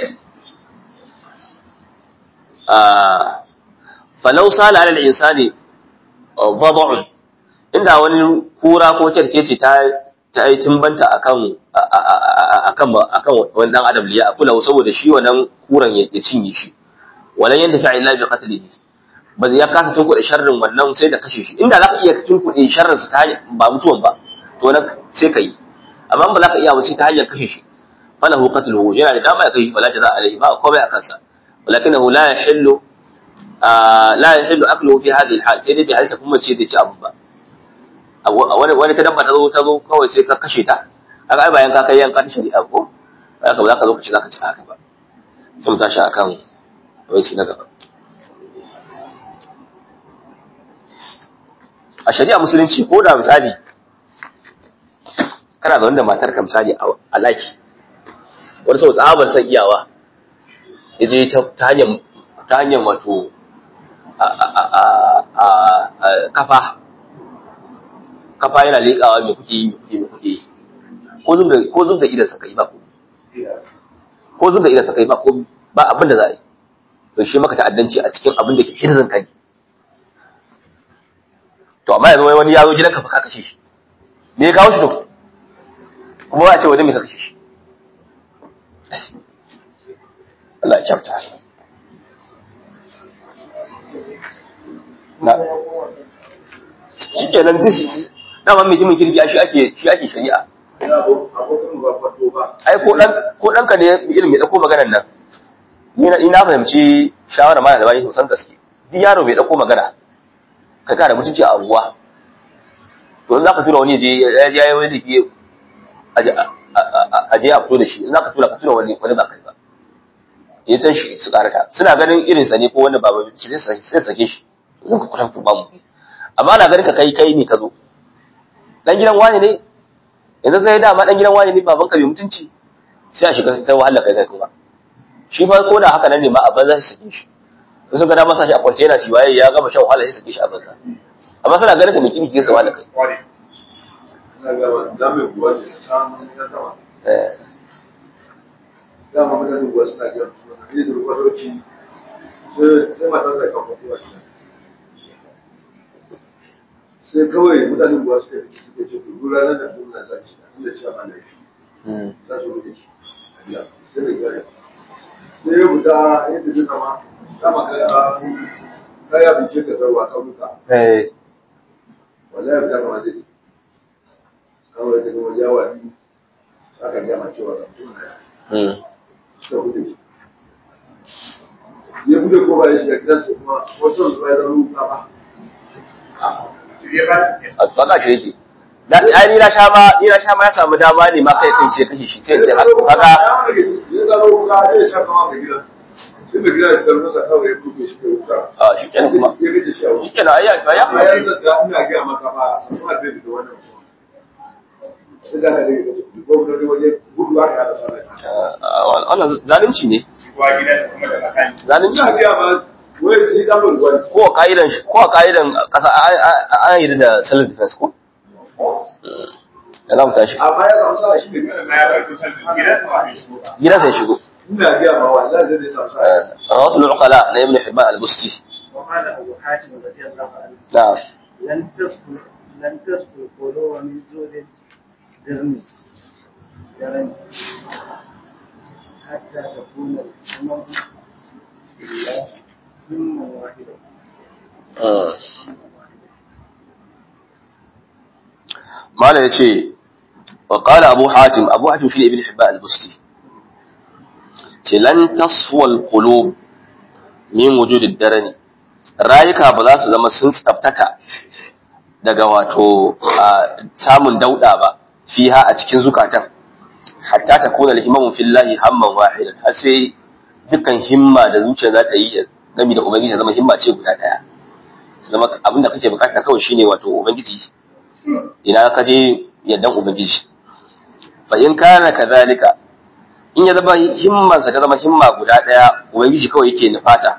falau sala ala al-insani wad'un inda wani kura ko ce ta ta yi timbanta akan akan akan wani dan adam liya akula saboda shi wannan kuran ya cinye shi walan yanda fa illa bi qatlihi ba ya kasa tunkuɗe sharrin wannan sai da kashe shi inda zaka iya tunkuɗe sharrin sa ta ba mutuwan ba to nan sai kai amma ba za ka iya ba sai ta hanyar kashe shi falahu qatluhu yana da dama ya kashe shi fala jaza alaihi ba komai a kansa walakinahu la yahillu la yahillu akluhu fi hadhihi alhal sai dai bai halta kuma ce da ci abu ba wani wani ta dabba ta zo ta zo kawai sai ka kashe ta kaga ai bayan ka kai yanka ta shari'a ko haka ba za ka zo ka ce za ka ci haka ba sai mu tashi akan wai na gaba a shari'a musulunci ko da misali kana da wanda matar ka misali a laki wani sau tsabar san iyawa ya je ta hanyar ta hanyar wato kafa kafa yana leƙawa mai kuke yi mai kuke yi ko zub da ko zub da idan sa kai ba ko ko zub da idan sa kai ba ko ba abin da za a yi to shi maka ta'addanci a cikin abin da ke hirzin kai to amma yanzu wani ya zo gidanka fa ka kashe shi me ya kawo shi to kuma ba a ce wani me ka kashe shi Allah ya kyauta na shi kenan this dama mai jimin kirki shi ake shi ake shari'a ai ko dan ko dan ka ne ilimi dauko maganar nan ni na ina fahimci shawara mana da bani sosan gaske duk yaro bai dauko magana kai ka da mutunci a abuwa to in zaka tura wani je ya je yayi wani dake a je a fito da shi in zaka tura ka tura wani wani ba kai ba ya san shi su karata suna ganin irin sa ne ko wanda baba shi sai sake shi zan ka kwatanta ba mu amma na ganin ka kai kai ne ka zo dan gidan wani ne yanzu kai dama dan gidan wani ne baban ka bai mutunci sai a shiga kai wahala kai kai kuma shi fa ko da haka nan ne ma a banza sai sake shi in sun ga dama sa shi a kwance yana ciwaye ya gama shan wahala sai sake shi a banza amma suna ganin ka mai kimi ke sa wahala kai eh dama mutane kuwa suna gina ne da rukwatoci sai matar da kan mutuwa sai kawai mutane kuwa suka fi suka ce ku ranar da kuma na zaki inda cewa ba laifi za su rufe shi a biya sai da gaya sai ya fita yadda zai zama dama kaya kaya bice ka sarwa ƙauyuka eh wallahi fita kama zai kawai daga wajen yawa aka gama cewa ga mutum na mm suka bude shi ya bude ko ba ya shiga gidansa kuma wasu su bai da ruka ba a tsaka shi yake dan ai ni na sha ma ni na sha ma ya samu dama ne ma kai kai sai kashe shi sai sai haka kaga ya zama ruka ya sha kama mai gidan sai mai gidan ya karbi sa kawai ya buɗe shi kai ruka a shi kenan kuma ya gaje shi a wuri shi kenan ai ya ya amma ya zata ina gaya maka ba sun ma bai da wannan mutum sai da ka daga kace ko da waje gudu aka hada sallah wannan zalunci ne zalunci ina gaya ma wai shi dan ban gwani ko a ka'idan shi ko a ka'idan kasa an yi da self defense ko da za mu tashi amma ya samu sa shi mai gidan gidan sai shigo ina gaya ma wallahi zai samu sa rawatul uqala na ibn hibban al-busti وقال أبو حاتم رضي الله عنه na'am لن تصبر لن تسقط القلوب من جود الدرن درن حتى تكون الأمم لله همة واحدة mala ya ce wa ƙala abu hatim abu hatim shi ne ibn hibba al-busti ce lan taswal qulub min wujudid darani rayuka ba za su zama sun tsaftaka daga wato samun dauda ba fiha a cikin zukatan hatta ta kuna lihimamu fillahi hamman wahidan har sai dukkan himma da zuciya za ta yi gami da ubangiji zama himma ce guda daya zama abinda kake bukata kawai shine wato ubangiji ina ka je yaddan ubangiji fa in kana kadhalika in ya zama himmansa ta zama himma guda daya ubangiji kawai yake nufata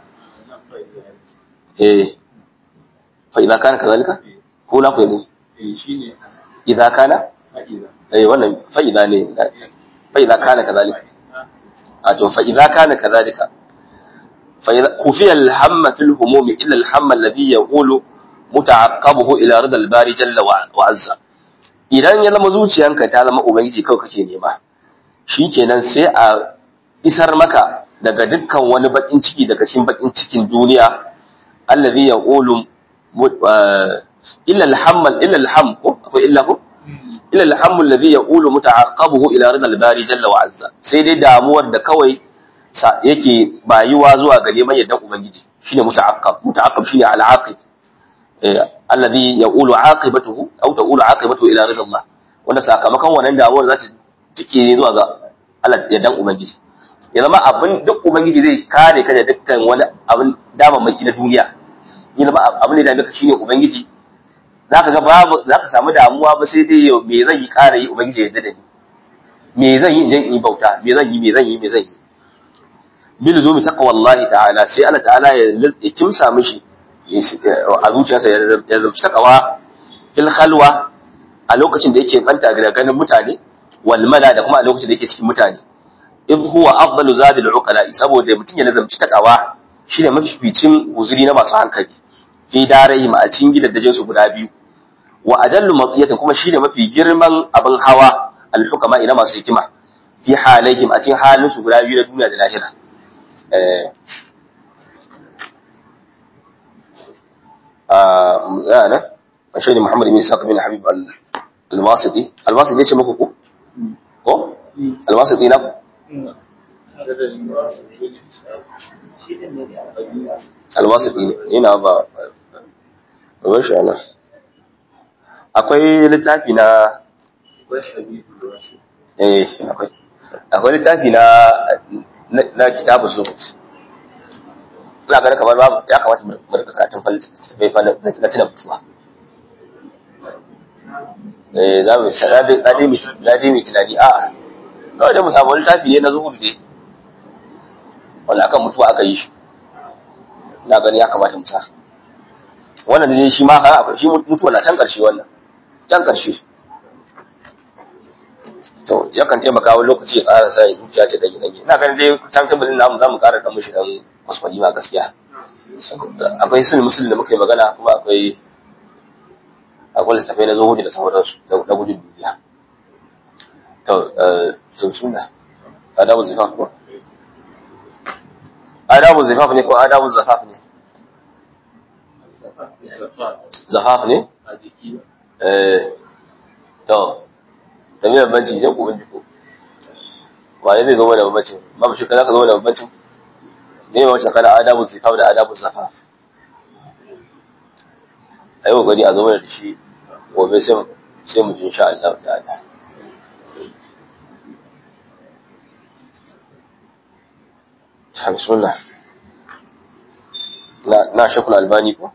eh fa idan kana kadhalika ko na koyi ne shine idan kana haƙiƙa eh wannan fa idan ne fa idan kana kadhalika a to fa idan kana kadhalika fa idza kufiya al-hamma fil humumi illa al-hamma alladhi yaqulu muta'aqqabuhu ila rida al-bari jalla wa azza idan ya zama zuciyanka ta zama ubangiji kawai kake nema shikenan sai a isar maka daga dukkan wani bakin ciki daga cikin bakin cikin duniya allazi yaqulu illa al-hamma illa al-ham ko akwai illa ko illa al-ham alladhi yaqulu muta'aqqabuhu ila rida al-bari jalla wa azza sai dai damuwar da kawai yake bayuwa zuwa ga neman yaddan ubangiji shine muta'aqqab muta'aqqab shine al-aqib alladhi yaqulu aqibatuhu aw taqulu aqibatuhu ila ridha Allah wanda sakamakon wannan damuwar za ta tike ne zuwa ga Allah ya dan ubangiji ya zama abin duk ubangiji zai kare ka da dukkan wani abin damammaki na duniya ya zama abin da dame ka shine ubangiji zaka ga babu zaka samu damuwa ba sai dai me zan yi kare yi ubangiji ya yarda da ni me zan yi idan in bauta me zan yi me zan yi me zan yi bil zumi taqwallahi ta'ala sai Allah ta'ala ya kimsa mishi a zuciyarsa ya zarci takawa fil khalwa a lokacin da yake banta da ganin mutane wal mala da kuma a lokacin da yake cikin mutane in huwa afdalu zadil uqala saboda mutum ya nazarci takawa shine mafificin guzuri na masu hankali fi darayhim a cikin gidajen su guda biyu wa ajallu maqiyatan kuma shine mafi girman abin hawa al hukama ina masu hikima fi halaihim a cikin halin su guda biyu na duniya da lahira eh yana shi ne Muhammad bin Isaac bin Habib al-Wasiti al-Wasiti ne ce muku ko ko al-Wasiti na al-Wasiti ne yana ba ba shi ana akwai littafi na eh akwai akwai littafi na na kitabu zuhud ina ganin kamar babu ya kamata mu rika karatun falsafai fa na tuna mutuwa eh za mu sa dai dai mi dai mi tunani a kawai dai mu samu littafi ne na zuhudu dai wanda akan mutuwa aka yi shi ina ganin ya kamata mu sa wannan dai shi ma haka shi mutuwa na can karshe wannan can karshe to yakan taimaka wani lokaci ya ƙara sa zuciya ce dage dage ina ganin dai kan tabbalin namu za mu ƙara dan mushi dan kwaskwani ma gaskiya akwai sunan musulun da muka yi magana kuma akwai akwai littafai na zuhudi da sauransu na gudun duniya to sun suna adabu zifaf ko adabu zifaf ne ko adabu zafaf ne zafaf ne a jiki eh to da mai bambanci sai ku binciko wane zai zama da bambancin babu shi kana ka zama da bambancin ne ma wacce kana adabu zifaf da adabu zafaf a yi kokari a zama da shi gobe sai sai mu ji insha Allah ta'ala ta bismillah na na shakul albani ko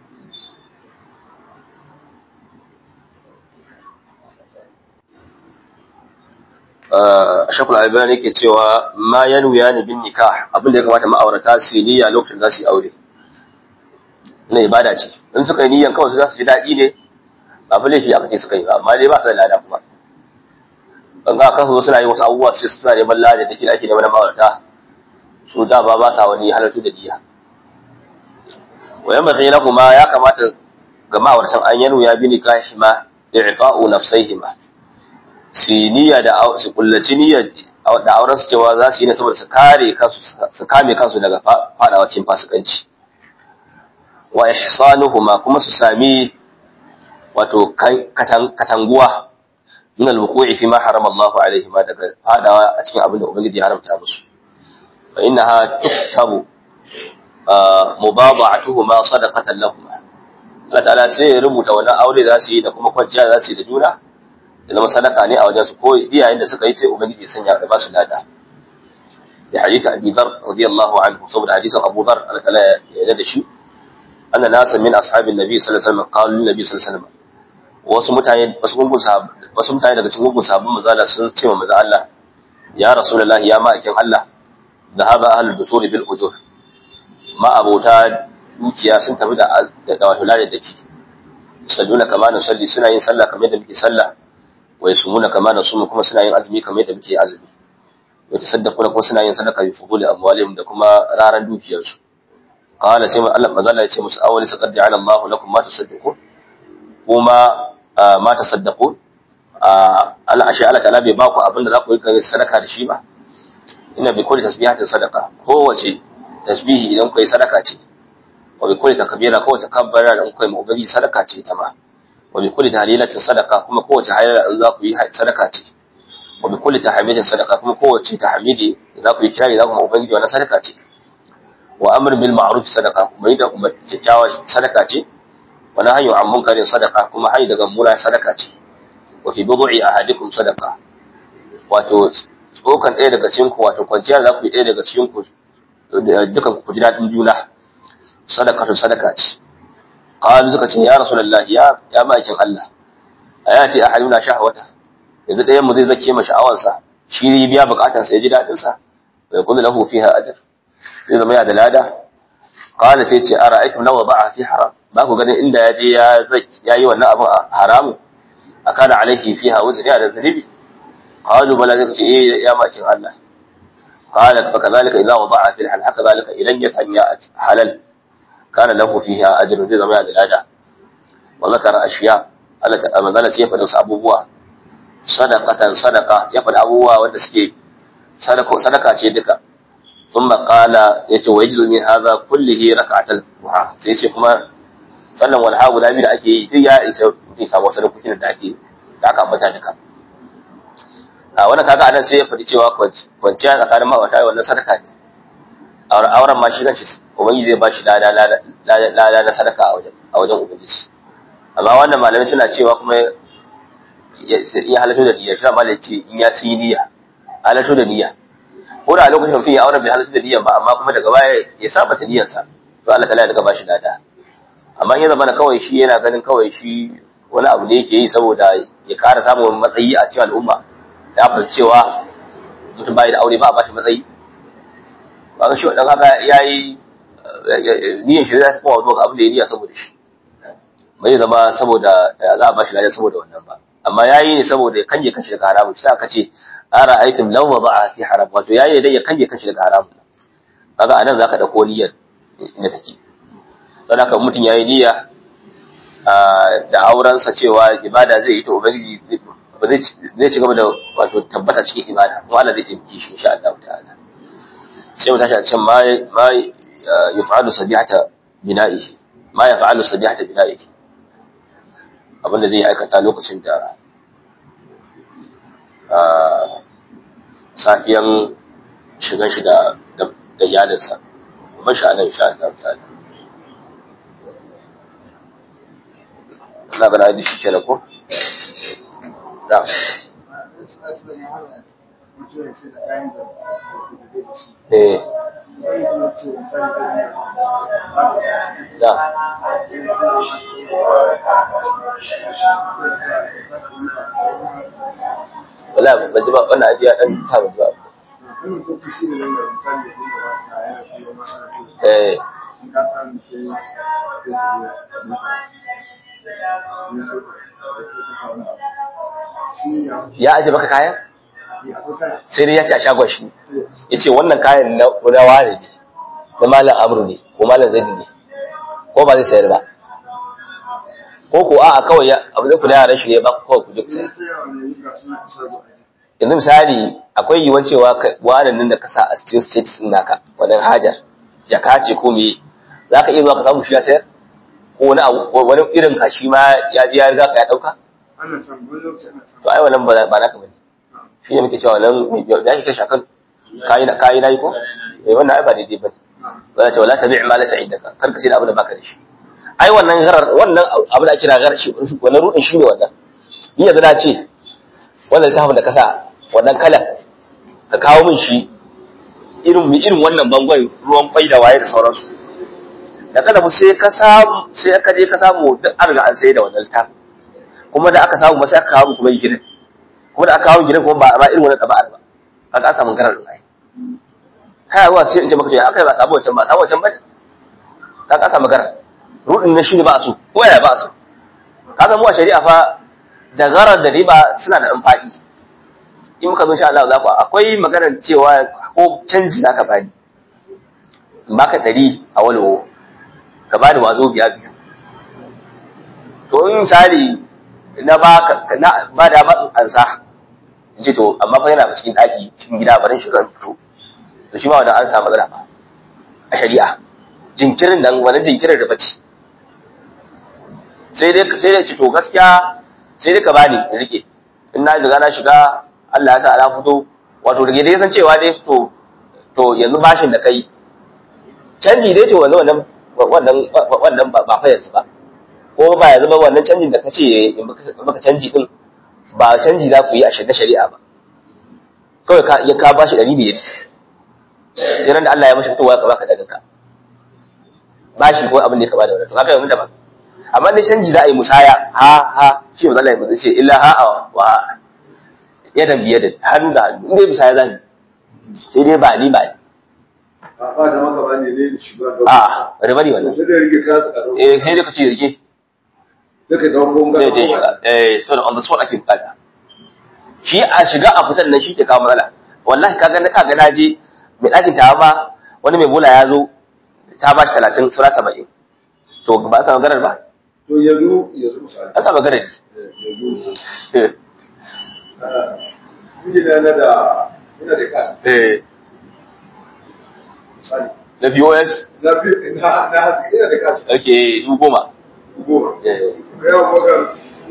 shakul albani ke cewa ma yanwiya ne bin nikah abin da ya kamata ma'aurata su yi niyya lokacin da za su yi aure na ibada ce in suka yi niyyan kawai su za su ji daɗi ne ba fi laifi aka ce suka yi ba amma dai ba su da lada kuma ban ga kan su suna yin wasu abubuwa su suna neman lada da ke ake neman ma'aurata su da ba ba sa wani halartu da niyya wa yan bakai kuma ya kamata ga ma'auratan an yanu ya bi nikahima i'fa'u nafsaihima su niyya da su kullaci niyya da auren su cewa za su yi ne saboda su kare kansu su kame kansu daga fadawa cikin fasikanci wa ihsanuhuma kuma su sami wato katanguwa min al-wuqu'i fi ma harama Allahu alaihima daga fadawa a cikin abin da ubangiji ya haramta musu fa innaha tuktabu mubada'atuhuma sadaqatan lahumma Allah ta'ala sai ya rubuta wannan aure za su yi da kuma kwanciya za su yi da juna da zama sadaka ne a wajen su ko iyayen da suka yi sai ubangiji ya sanya da ba su lada da hadisi Abi Dharr radiyallahu anhu saboda hadisin Abu Dharr Allah ta'ala ya yarda da shi anna nasa min ashabin nabi sallallahu alaihi wasallam qalu lin nabi sallallahu alaihi wasallam wasu mutane wasu gungun wasu mutane daga cikin gungun sahabban manzo sun ce wa manzo Allah ya rasulullahi ya ma'aikin Allah dhahaba ahlul dusuri bil ujur ma abota dukiya sun tafi da da wato lada da ki salluna kama na salli suna yin sallah kamar yadda muke sallah wa yasumuna kama na sumu kuma suna yin azumi kamar yadda muke azumi wa tasaddaquna kuma suna yin sadaka bi fuduli amwalihim da kuma raran dukiyarsu qala sai Allah manzo Allah ya ce musu awwali saqad ja'ala Allahu lakum ma tasaddaqun kuma ma tasaddaqun Allah ashe Allah ta'ala bai ba ku abin da za ku yi sadaka da shi ba ina bi kulli tasbihatin sadaqa kowace tasbihi idan ku yi sadaka ce wa bi kulli takbira kowace kabbara da ku yi mabudi sadaka ce ta ma wa bi kulli tahlilatin sadaqa kuma kowace hayyara in za ku yi sadaka ce wa bi kulli tahmidin sadaqa kuma kowace tahmidi za ku yi kirari za ku mabudi wannan sadaka ce wa amr bil ma'ruf sadaqa kuma da kuma kyakkyawa sadaka ce wa nahyu an munkarin sadaqa kuma hayy daga mura sadaka ce wa fi budu'i ahadikum sadaqa wato tsokan ɗaya daga cikin ku wato kwanciya za ku yi ɗaya daga cikin ku dukan ku ji daɗin juna sadaqatu sadaka ce qalu suka ce ya rasulullah ya ya ma'aikin Allah ayati ahaduna shahwata yanzu ɗayan mu zai zake ma sha'awansa shi ya biya bukatar sa ya ji daɗin sa wa yakunu lahu fiha ajr zai zama ya da lada qala sai ce ara'aytum law wada'a fi haram ba ku ganin inda ya je ya ya yi wannan abin haramu akana alaihi fiha wuzri da zanibi qalu bala zai ce eh ya ma'aikin Allah قال فكذلك إذا وضع في الحل كذلك إذا يسمى حلال كان له فيها أجر زي زمان الأداء وذكر أشياء أما ذلك يفعل أبوه صدقة صدقة يفعل أبوه ودسكي صدقة صدقة شيدك ثم قال يتوجد من هذا كله ركعة الضحى سيسي كما sannan walha guda biyu da ake yi duk ya isa mutum samu wasu lokutan da ake da aka ambata duka a wannan kaga anan sai ya faɗi cewa kwanciya tsakanin ma'aurata wannan sadaka ne auren ma shi kanshi ubangiji zai ba shi lada na sadaka a wajen a wajen ubangiji amma wannan malamai suna cewa kuma ya halatto da niyya shi ma ce in ya ci niyya halatto da niyya ko da a lokacin mutum ya auren bai halatto da niyya ba amma kuma daga baya ya saba ta niyyarsa to Allah ta'ala ya daga ba shi lada amma in ya zama kawai shi yana ganin kawai shi wani abu ne yake yi saboda ya ƙara samun matsayi a cikin al'umma ya fahimci cewa mutum bai da aure ba a bashi matsayi ba ga shi wadda kaga ya yi niyan shi zai kuma zuwa ga abin da ya niyya saboda shi bai zama saboda za a bashi lafiya saboda wannan ba amma ya yi ne saboda ya kanje kashi daga haramun sai aka ce ara aitim lawa ba a fi haram wato ya yi dai ya kanje kashi daga haramun kaga anan zaka dauko niyyar inda take don haka mutum ya yi niyya da aurensa cewa ibada zai yi ta ubangiji zai ci gaba da wato tabbata cikin ibada kuma Allah zai taimake shi insha Allah ta'ala sai mu tashi a cikin ma ma yaf'alu sabihata bina'ihi ma yaf'alu sabihata bina'ihi abinda zai aikata lokacin da safiyan shigan shi da da iyalinsa kuma shi Allah insha Allah ta'ala ina ga da shi kenan ko da eh da wala ban ji ba wannan ajiya dan ta ban ji ba eh ya aje maka kayan sai dai ya ce a shagon shi ya ce wannan kayan na wane ne na malam amru ne ko malam zaidu ne ko ba zai sayar ba ko ko a'a kawai ya abu da kula yaran shi ne ba kawai ku je ku saya yanzu misali akwai yiwuwar cewa wanan nan da ka sa a cikin status din naka wannan hajar jaka ce ko me za ka iya zuwa ka samu shi ya sayar ko wani abu wani irin ka shi ma ya je ya riga ka ya dauka to ai wannan ba ba naka bane shi ne muke cewa wannan da shi kashi akan kayi na kayi nayi ko eh wannan ai ba daidai bane ba za ta wala tabi' ma laysa indaka kar ka sai da abu da baka da shi ai wannan garar wannan abu da ake kira garar shi wannan rudin shi ne wannan ni yanzu na ce wannan littafin da ka sa wannan kalan ka kawo min shi irin irin wannan bangon ruwan kwai da waye da sauransu da kada sai ka samu sai ka je ka samu duk an riga an sai da wannan littafin kuma da aka samu ba sai aka kawo kuma gidan kuma da aka kawo gidan kuma ba ba irin wannan taba'ar ba kaga an samu garar ai kai ruwa sai in ce maka to akai ba samu wancan ba samu wancan ba kaga an samu garar rudin na shine ba su ko ya ba su kaga mu a shari'a fa da garar da riba suna da amfani in muka zo insha Allah za ku akwai maganar cewa ko canji zaka bani baka ɗari a walwo ka bani wazo biya biyu to in misali na baka na ba da ba ansa in ce to amma fa yana cikin daki cikin gida barin shi ran fito to shi ma wannan an samu matsala ba a shari'a jinkirin nan wani jinkirin da bace sai dai sai dai ci to gaskiya sai dai ka bani in rike in na riga na shiga Allah ya sa ala fito wato da dai san cewa dai to to yanzu bashin da kai canji dai to wannan wannan wannan ba fa yanzu ba ko ba yanzu ba wannan canjin da kace in baka canji din ba canji za ku yi a shirye shari'a ba kawai ka ya ka bashi ɗari biyar sai ran da Allah ya mashi fitowa ka baka daga ka bashi ko abin da ya kaba da wannan to haka yanzu da ba amma dai canji za a yi musaya ha ha shi ba Allah ya ce illa ha wa yadan biye da hannu da hannu inda bisa ya zani sai dai ba ni ba ni a ba da maka ba ne ne shiga da a riba ne wannan sai da rike ka su karo eh sai dai ka ce rike duka don gonga zai je shiga eh saboda on the spot ake bukata shi a shiga a fitan nan shi ke kawo matsala wallahi kaga na kaga na je mai ɗakin ta ba wani mai bula ya zo ta ba shi talatin sura saba'in to ba a samu garar ba to yanzu yanzu misali an samu garar yanzu mijina na da ina da kasa eh misali na POS na fi na na ina da kasa ake dubu goma goma eh yawan magan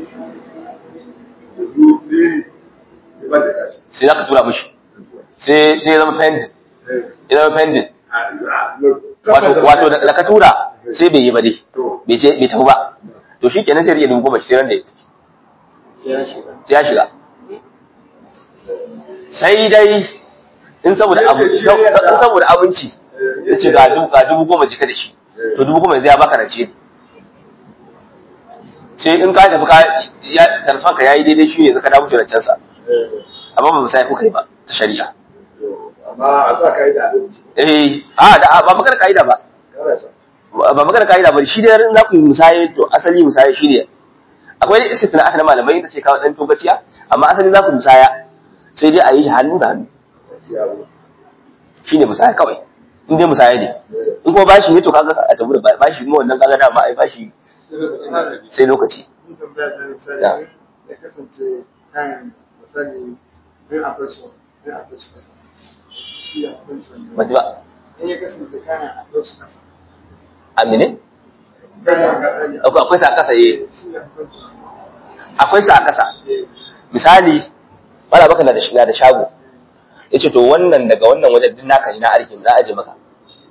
yanzu ne ne ba da kasa sai za ka tura mishi sai sai ya zama pending ya zama pending wato wato da da ka tura sai bai yi ba dai bai ce bai tafi ba to shi kenan sai ya rike dubu goma sai ran da ya tafi sai ya shiga sai dai in saboda abu in saboda abinci ya ce ga dubu ga dubu goma jika da shi to dubu goma zai ya baka rance ne sai in ka tafi ka ya tarfan ka yayi daidai shi ne zaka dawo rancen sa amma ba mu sai kuka yi ba ta shari'a amma a sa kai da abinci eh a da ba magana kaida ba kana sa ba magana kaida ba shi dai in za ku yi musaye to asali musaye shine akwai dai istifna aka na malamai da ce kawo dan togaciya amma asali za ku musaya sai dai a yi shi hannu da hannu yawo shine musaya kawai in dai musaya ne in kuma bashi ne to kaga a tabu da bashi kuma wannan kaga da ba ai bashi sai lokaci Mun tambaya da misali Ya. ya kasance kayan misali in akwai su in akwai su kasa. Shi akwai su ba ji ba In ya kasance kayan akwai su kasa. amine Kayan kasa ne. akwai akwai sa kasa eh Shi akwai su. akwai sa kasa Eh, misali wala baka na da shi na da shago yace to wannan daga wannan wajen din naka ne na arkin na aje maka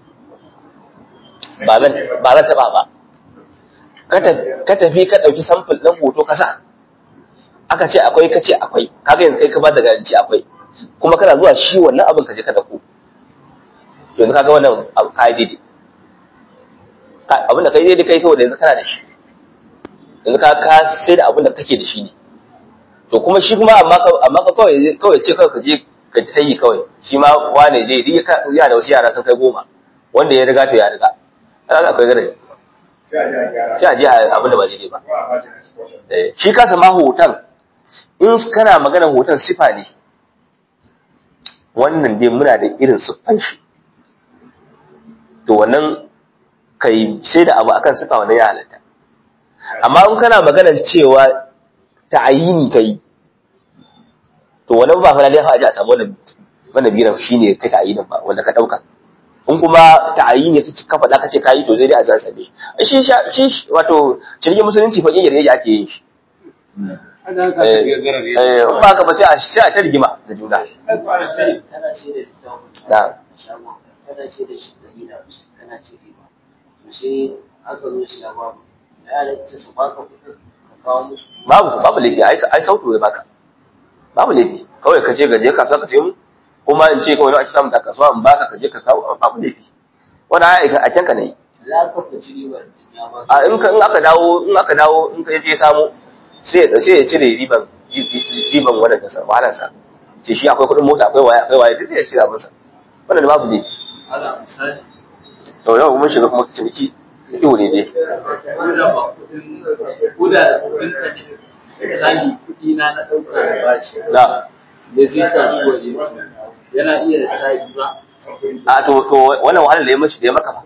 ba zan ba zan taba ba ka ta- ka tafi ka dauki sample din hoto ka sa aka ce akwai ka ce akwai kaga yanzu kai ka ba da garanti akwai kuma kana zuwa shi wannan abin ka je ka dauko to yanzu kaga wannan abu kai daidai Ka- abin da kai daidai kai saboda yanzu kana da shi yanzu ka ka sai da abin da kake da shi ne to kuma shi kuma amma ka amma ka kawai kawai ce kawai ka je ka ta yi kawai shi ma wane je ri ka ya da wasu yara sun kai goma wanda ya riga to ya riga kaga akwai gare sai a ji a gyara sai a je a abin da ba daidai ba ko a bashi na sponsor Eh, shi kasa ma hoton in kana magana hoton sifa ne wannan dai muna da irin siffan shi to wannan kai sai da abu akan sifa wannan ya halatta amma in kana maganar cewa ta'ayini kai to wani ba fa lalle fa a samu wannan wannan biran shine kai ta'ayinin ba wanda ka dauka in kuma ta'ayini kace ka faɗa kace kai to zai dai a za sabe shi shi wato cikin musulunci fa yayin da ake yin shi eh ba ka ba sai a sai a ta rigima da juna kana ce da da shagon kana ce da shi da gida kana ce riba to sai aka zo shi ya babu ya halatta su baka kuɗin ka kawo musu babu babu laifi ai ai sautu ya baka babu laifi kawai ka je ga je kasuwa ka sayi mu kuma in ce kawai ake samun ta kasuwa in baka ka je ka kawo babu laifi wani ai a can ka ne za ka fici ribar da ya ba a in ka in aka dawo in aka dawo in ka je samu sai ya sai ya cire riban riban wannan da sa wahalar sa ce shi akwai kuɗin mota akwai waya akwai waya duk sai ya cire abin sa wannan babu laifi ala misali to yau mun shiga kuma ciniki kiwo ne je koda ba kuɗin koda da kuɗin ka ne misali kuɗi na na ɗauka da bashi da da zai kasuwa ne yana iya da sa ba a to to wannan wahalar da ya mace da ya maka ba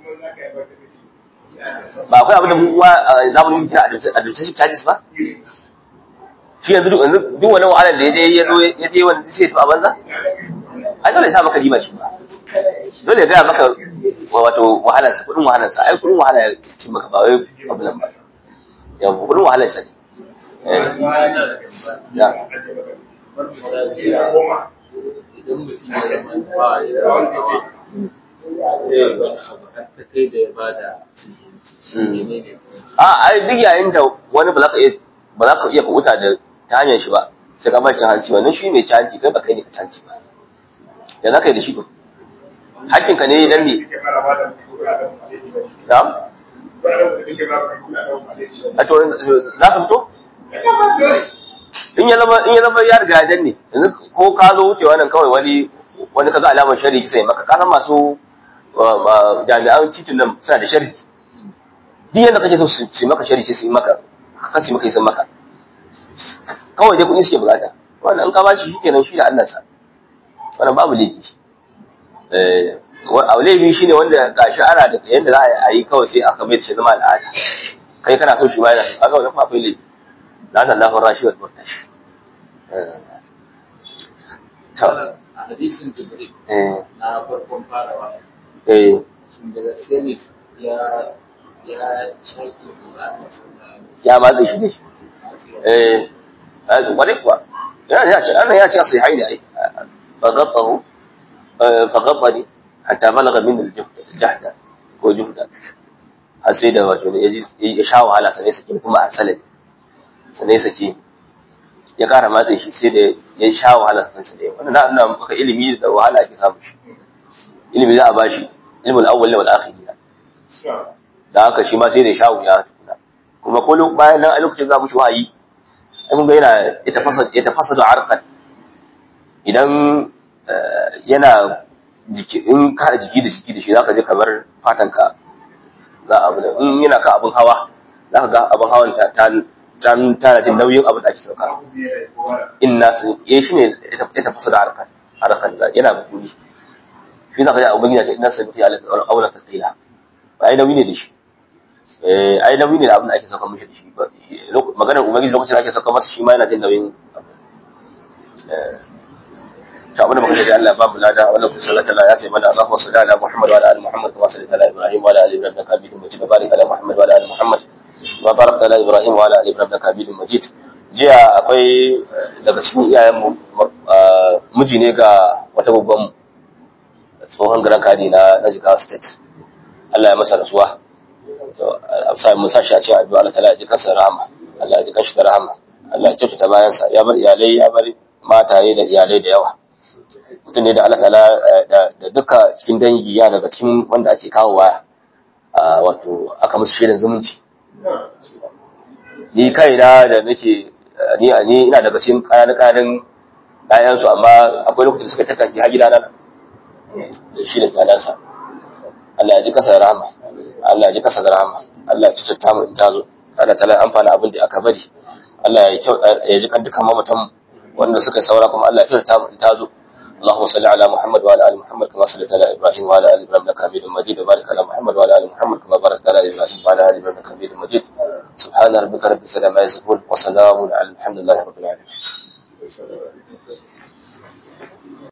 ba akwai abin da mu wa zamanin kira administration charges ba shi yanzu duk yanzu duk wannan wahalar da ya je ya zo ya je wanda sai to a banza ai dole ya sa maka riba shi ba dole ya gaya maka wato wahalar sa kudin wahalar sa ai kudin wahala ya ci maka ba wai abin nan ba yawa kudin wahalar sa ne eh ya kamar misali idan mutum ya zama ba ya da wani abu har ta kai da ya bada menene a ai duk yayin da wani ba za ka iya ba za ka iya kubuta da ta hanyar shi ba sai ka bar cin hanci wannan shi mai canci kai ba kai ne ka canci ba ya za ka yi da shi to hakkin ka ne dan ne na'am a to za su fito in ya zama in ya zama ya riga ya danne yanzu ko ka zo wucewa nan kawai wani wani kaga alamar shari sai maka ka san masu jami'an titin nan suna da shari duk yadda kake so su yi maka shari sai su yi maka kan su yi maka sun maka kawai dai kuɗi suke bukata wannan an ka bashi shi kenan shi da Allah sa wannan babu laifi eh a laifi shine wanda gashi ana da yanda za a yi kawai sai aka mai da shi zama al'ada kai kana so shi ma yana kaga wannan kuma akwai laifi la ta Allahu rashi wal murtashi to a hadisin jibril eh na farkon farawa eh shin da gaske ne ya ya shaƙi Qur'ani ya matsa shi dai eh a to kwarai kuwa yana ya ce ana ya ce sai haini ai faghattahu faghattani hatta balagha min al-jahda ko juhda har sai da wato ya ji ya sha wahala sai sake kuma arsalani sai sake ya kara matsa shi sai da ya sha wahala kansa da wannan na nuna maka ilimi da wahala ake samu shi ilimi za a bashi ilmul awwal wal akhir da haka shi ma sai da ya sha wuya tukuna kuma ko bayan nan a lokacin za mu shi wahayi ai kun ga yana ya tafasa ya tafasa da arqan idan yana jiki in ka jiki da jiki da shi zaka je kamar fatan ka za a bula in yana ka abun hawa zaka ga abun hawan ta ta tana jin nauyin abin da ake sauka inna sun eh shine ya tafasa da arqan arqan yana bukuri shi zaka ji abun yana ce inna sun fi alaka aula tasila ba ai nauyi ne da shi eh ai nauyi ne da abin da ake sauka mishi da shi maganar ubangiji lokacin da ake sauka masa shi ma yana jin nauyin ta abin da muka da Allah ba mu lada wannan kun sallata Allah ya ce mana Allahu salli ala Muhammad wa ala ali Muhammad kama sallaita ala Ibrahim wa ala ali Ibrahim innaka Hamidum Majid wa barik ala Muhammad wa ala ali Muhammad wa barakta ala Ibrahim wa ala ali Ibrahim innaka Hamidum Majid jiya akwai daga cikin iyayen mu miji ne ga wata babban tsohon garan kadi na na Jigawa State Allah ya masa rasuwa to amsa mu sa shi a cikin addu'a Allah ta'ala ya ji kansa rahama Allah ya ji kanshi da rahama Allah ya kyautata bayansa ya bar iyalai ya bar mataye da iyalai da yawa mutum ne da Allah ta'ala da duka cikin dangi ya daga cikin wanda ake kawowa wato aka musu shirin zumunci ni kaina da nake ni ni ina daga cikin ƙananan ƙananan ɗayan su amma akwai lokacin suka tattaki har gidana da shi da ɗanansa Allah ya ji kasa da rahama Allah ya ji kasa da rahama Allah ya cuta mu in tazo Allah ta'ala amfana abin da aka bari Allah ya ji kan dukkan mamatan wanda suka saura kuma Allah ya kyauta mu in tazo اللهم صل على محمد وعلى ال محمد كما صليت على ابراهيم وعلى ال ابراهيم انك حميد مجيد وبارك على محمد وعلى ال محمد كما باركت على ابراهيم وعلى ال ابراهيم انك حميد مجيد سبحان ربك رب العزه عما يصفون وسلام على الحمد لله رب العالمين